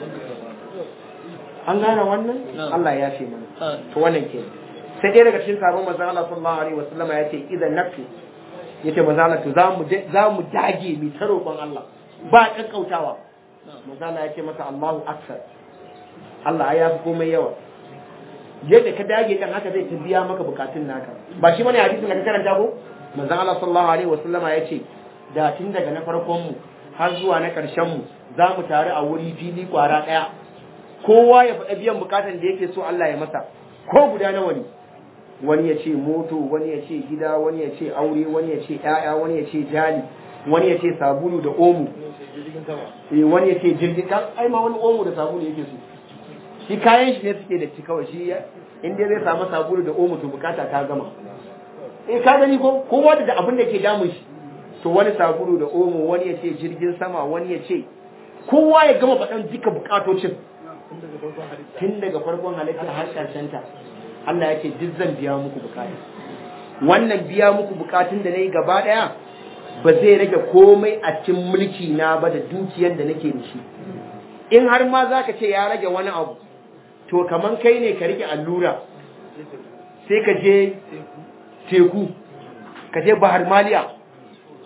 an gane wannan Allah ya ce mana to wannan ke sai dai daga cikin sabon manzon Allah sallallahu alaihi wasallama ya ce idan nafsu yace manzon Allah to za mu za mu dage mu ta roƙon Allah ba kakkautawa manzala ya ce masa Allahu akbar Allah ya fi komai yawa yadda ka dage kan haka zai biya maka bukatun naka ba shi bane hadisin da ka karanta ko manzon Allah sallallahu alaihi wasallama ya ce da tun daga na farkon mu har zuwa na karshen mu za mu tare a wuri fili kwara daya kowa ya faɗa biyan bukatan da yake so Allah ya masa ko guda nawa ne wani ya ce moto wani ya ce gida wani ya ce aure wani ya ce ƴaƴa wani ya ce jali wani ya ce sabulu da omo eh wani ya ce jirgin kan ai ma wani omo da sabulu yake so shi kayan shi ne suke da ci kawai shi in dai zai samu sabulu da omo to bukata ta gama eh ka gani ko kowa da abin da ke damun shi to wani sabulu da omo wani ya ce jirgin sama wani ya ce kowa ya gama faɗan duka bukatocin tun daga farkon halitta har ƙarshen ta Allah ya ce duk zan biya muku bukata wannan biya muku bukatun da na yi gaba ɗaya ba zai rage komai a cikin mulki na ba da dukiyar da nake da shi in har ma za ka ce ya rage wani abu to kaman kai ne ka rike allura sai ka je teku ka je bahar maliya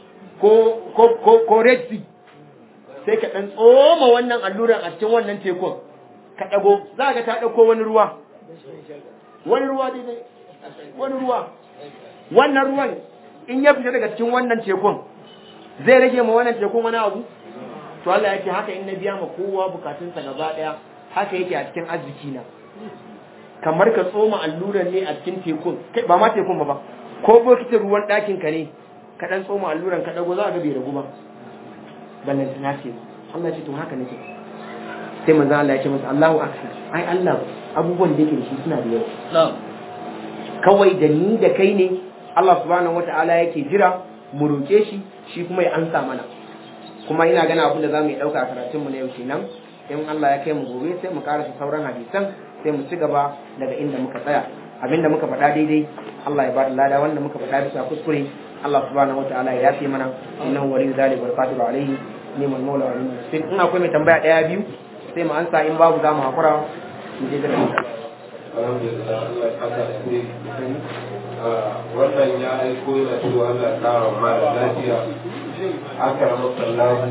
ko ko ko, ko red sea sai ka dan tsoma wannan alluran a cikin wannan tekun ka dago za ka ta dauko wani ruwa wani ruwa dai wani ruwa wannan ruwan in ya fita daga cikin wannan tekun zai rage ma wannan tekun wani abu to Allah yake haka in na biya ma kowa bukatunsa gaba daya haka yake a cikin arziki na kamar ka tsoma alluran ne a cikin tekun kai ba ma tekun ba ba ko bokitin ruwan ɗakin ka ne ka dan tsoma alluran ka dago za ka ga bai ragu ba ballan na ce Allah ya ce to haka nake sai manzo Allah ya ce masa Allahu akbar ai Allah abubuwan da yake da shi suna da yawa kawai da ni da kai ne Allah subhanahu wataala yake jira mu roke shi shi kuma ya ansa mana kuma ina gana abin da za mu yi ɗauka a karatunmu na yau kenan in Allah ya kai mu gobe sai mu karasa sauran hadisan sai mu ci gaba daga inda muka tsaya abinda muka faɗa daidai Allah ya ba da lada wanda muka faɗa bisa kuskure Allah subhanahu wataala ya yafe mana innahu waliyyu dhalika wal qadiru alayhi ni'mal mawla wa ni'mal nasir in akwai mai tambaya ɗaya biyu sai mu ansa in babu za mu hakura mu je daga alhamdulillah Allah ya kasa da ne wannan ya aiko yana cewa Allah ya kara mara lafiya aka rama sallahu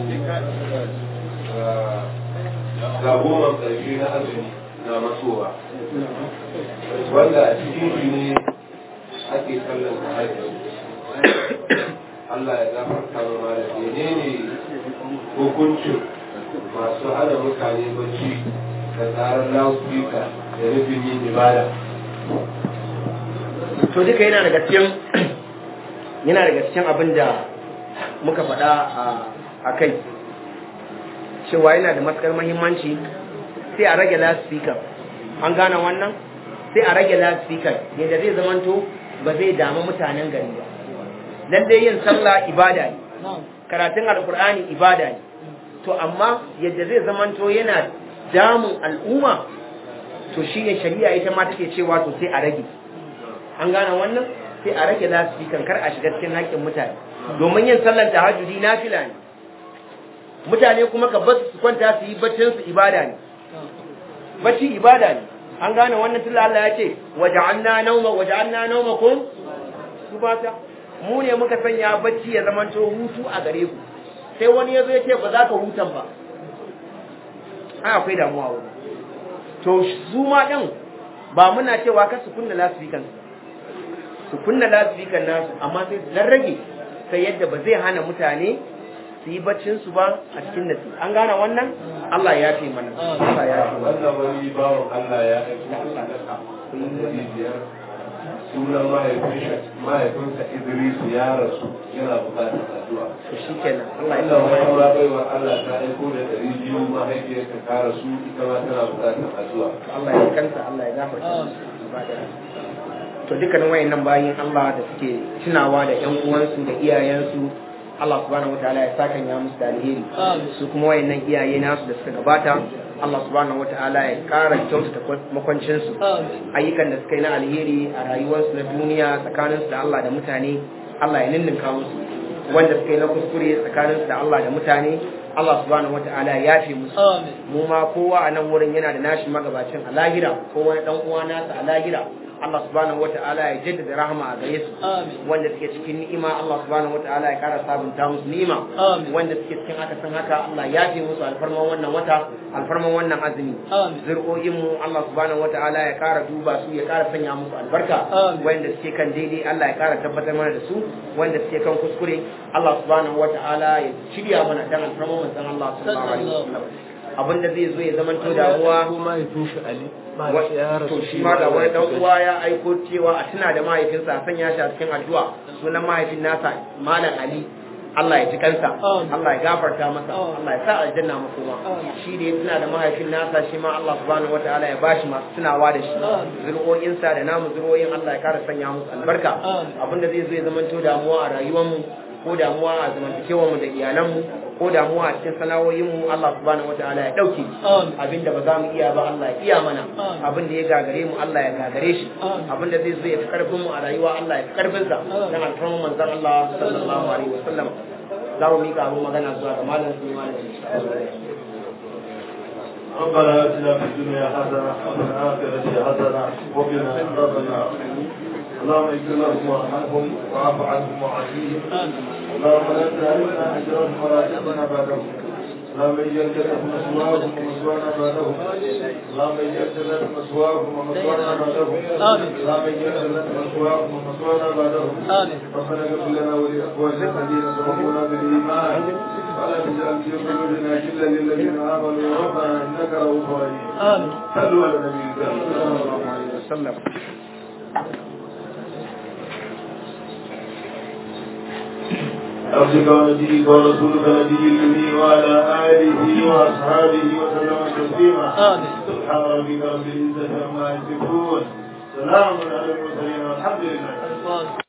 ga goma ƙarshe na azumi na masowa wanda a cikin shi ne ake kallon da hajji Allah ya gafarta ma mara menene hukuncin masu hana mutane bacci da tsarin loudspeaker da nufin yin ibada to duka yana daga cikin yana daga cikin abin da muka faɗa a kai cewa yana da matukar mahimmanci sai a rage loudspeaker an gane wannan sai a rage loudspeaker yadda zai zamanto ba zai damu mutanen gari ba lallai yin sallah ibada ne karatun alkur'ani ibada ne to amma yadda zai zamanto yana damun al'umma to shi ne shari'a ita ma take cewa to sai a rage an gane wannan sai a rage loudspeaker kar a shiga cikin haƙƙin mutane domin yin sallar tahajjudi nafila ne mutane kuma ka basu su kwanta su yi baccin su ibada ne bacci ibada ne an gane wannan tilla Allah ya ce waja'alna nawma waja'alna nawmakum subata mu ne muka sanya bacci ya zama to hutu a gare ku sai wani ya zo ya ce ba za ka hutan ba ai akwai damuwa wani to su ma din ba muna cewa ka su kunna lasfikan su kunna lasfikan nasu amma sai su dan rage sai yadda ba zai hana mutane su yi baccin su ba a cikin nasi an gane wannan Allah ya fi mana Allah ya fi mana wannan wani bawan Allah ya aiko sadaka ɗari biyar sunan mahaifinsa Idris ya rasu yana bukatar addu'a to shikenan Allah ya wannan fi wani mana ma baiwa Allah ta aiko da ɗari biyu mahaifiyarta ta rasu ita ma tana bukatar addu'a Allah ya kanta Allah ya gafarta musu ba da to dukkanin wayannan bayin Allah da suke tunawa da ƴan uwansu da iyayensu Allah subhanahu wataala ya saka ya musu da alheri su kuma wayannan iyaye nasu da suka gabata Allah subhanahu wataala ya kara kyautata makwancin su ayyukan da suka yi na alheri a rayuwarsu na duniya tsakaninsu da Allah da mutane Allah ya ninninka musu wanda suka yi na kuskure tsakaninsu da Allah da mutane Allah subhanahu wataala ya yafe musu mu ma kowa a nan wurin yana da nashi magabacin a lahira ko wani dan uwa nasa a lahira Allah subhanahu wata'ala ya jaddada rahama a gare su wanda suke cikin ni'ima Allah subhanahu wata'ala ya kara sabunta musu ni'ima wanda suke cikin haka san haka Allah ya fi musu alfarman wannan wata alfarman wannan azumi zur'o'in mu Allah subhanahu wata'ala ya kara duba su ya kara sanya musu albarka wanda suke kan daidai Allah ya kara tabbatar mana da su wanda suke kan kuskure Allah subhanahu wata'ala ya shirya mana dan alfarman manzon Allah sallallahu alaihi wasallam abinda zai zo ya zamanto damuwa mahaifin shi Ali to shi ma da wani dan uwa ya aiko cewa a tuna da mahaifinsa a sanya shi a cikin addu'a sunan mahaifin nasa malam Ali Allah ya ji kansa Allah ya gafarta masa Allah ya sa aljanna makoma shi da ya tuna da mahaifin nasa shi ma Allah subhanahu wataala ya bashi masu tunawa da shi zuri'o'insa da namu zuri'o'in Allah ya kara sanya musu albarka abinda zai zo ya zamanto damuwa a rayuwar mu ko damuwa a zamantakewar mu da iyalan mu ko damuwa a cikin sana'o'in mu Allah subhanahu wataala ya dauke abinda ba za mu iya ba Allah ya iya mana abinda ya gagare mu Allah ya gagare shi abinda zai zo ya fi karfin mu a rayuwa Allah ya fi karfin sa dan alfarman manzon Allah sallallahu alaihi wasallam za mu mika abin magana zuwa ga malam Sulaiman insha Allah ربنا اتنا في الدنيا حسنه وفي الاخره حسنه وقنا عذاب النار اللهم اغفر لهم وارحمهم واعف عنهم وعافيهم اللهم لا تهلكنا اجرهم ولا تهلكنا بعدهم اللهم اجعل جنة مسواهم ومسوانا بعدهم اللهم اجعل جنة مسواهم ومسوانا بعدهم اللهم اجعل جنة مسواهم ومسوانا بعدهم ربنا اغفر لنا ولاخواننا الذين سبقونا بالايمان ولا تجعل في قلوبنا غلا للذين امنوا ربنا انك رؤوف رحيم صلوا على النبي صلى الله عليه وسلم عبدك ونبيك ورسولك نبي النبي وعلى اله واصحابه وسلم تسليما سبحان ربك رب العزه عما يصفون سلام على المرسلين والحمد لله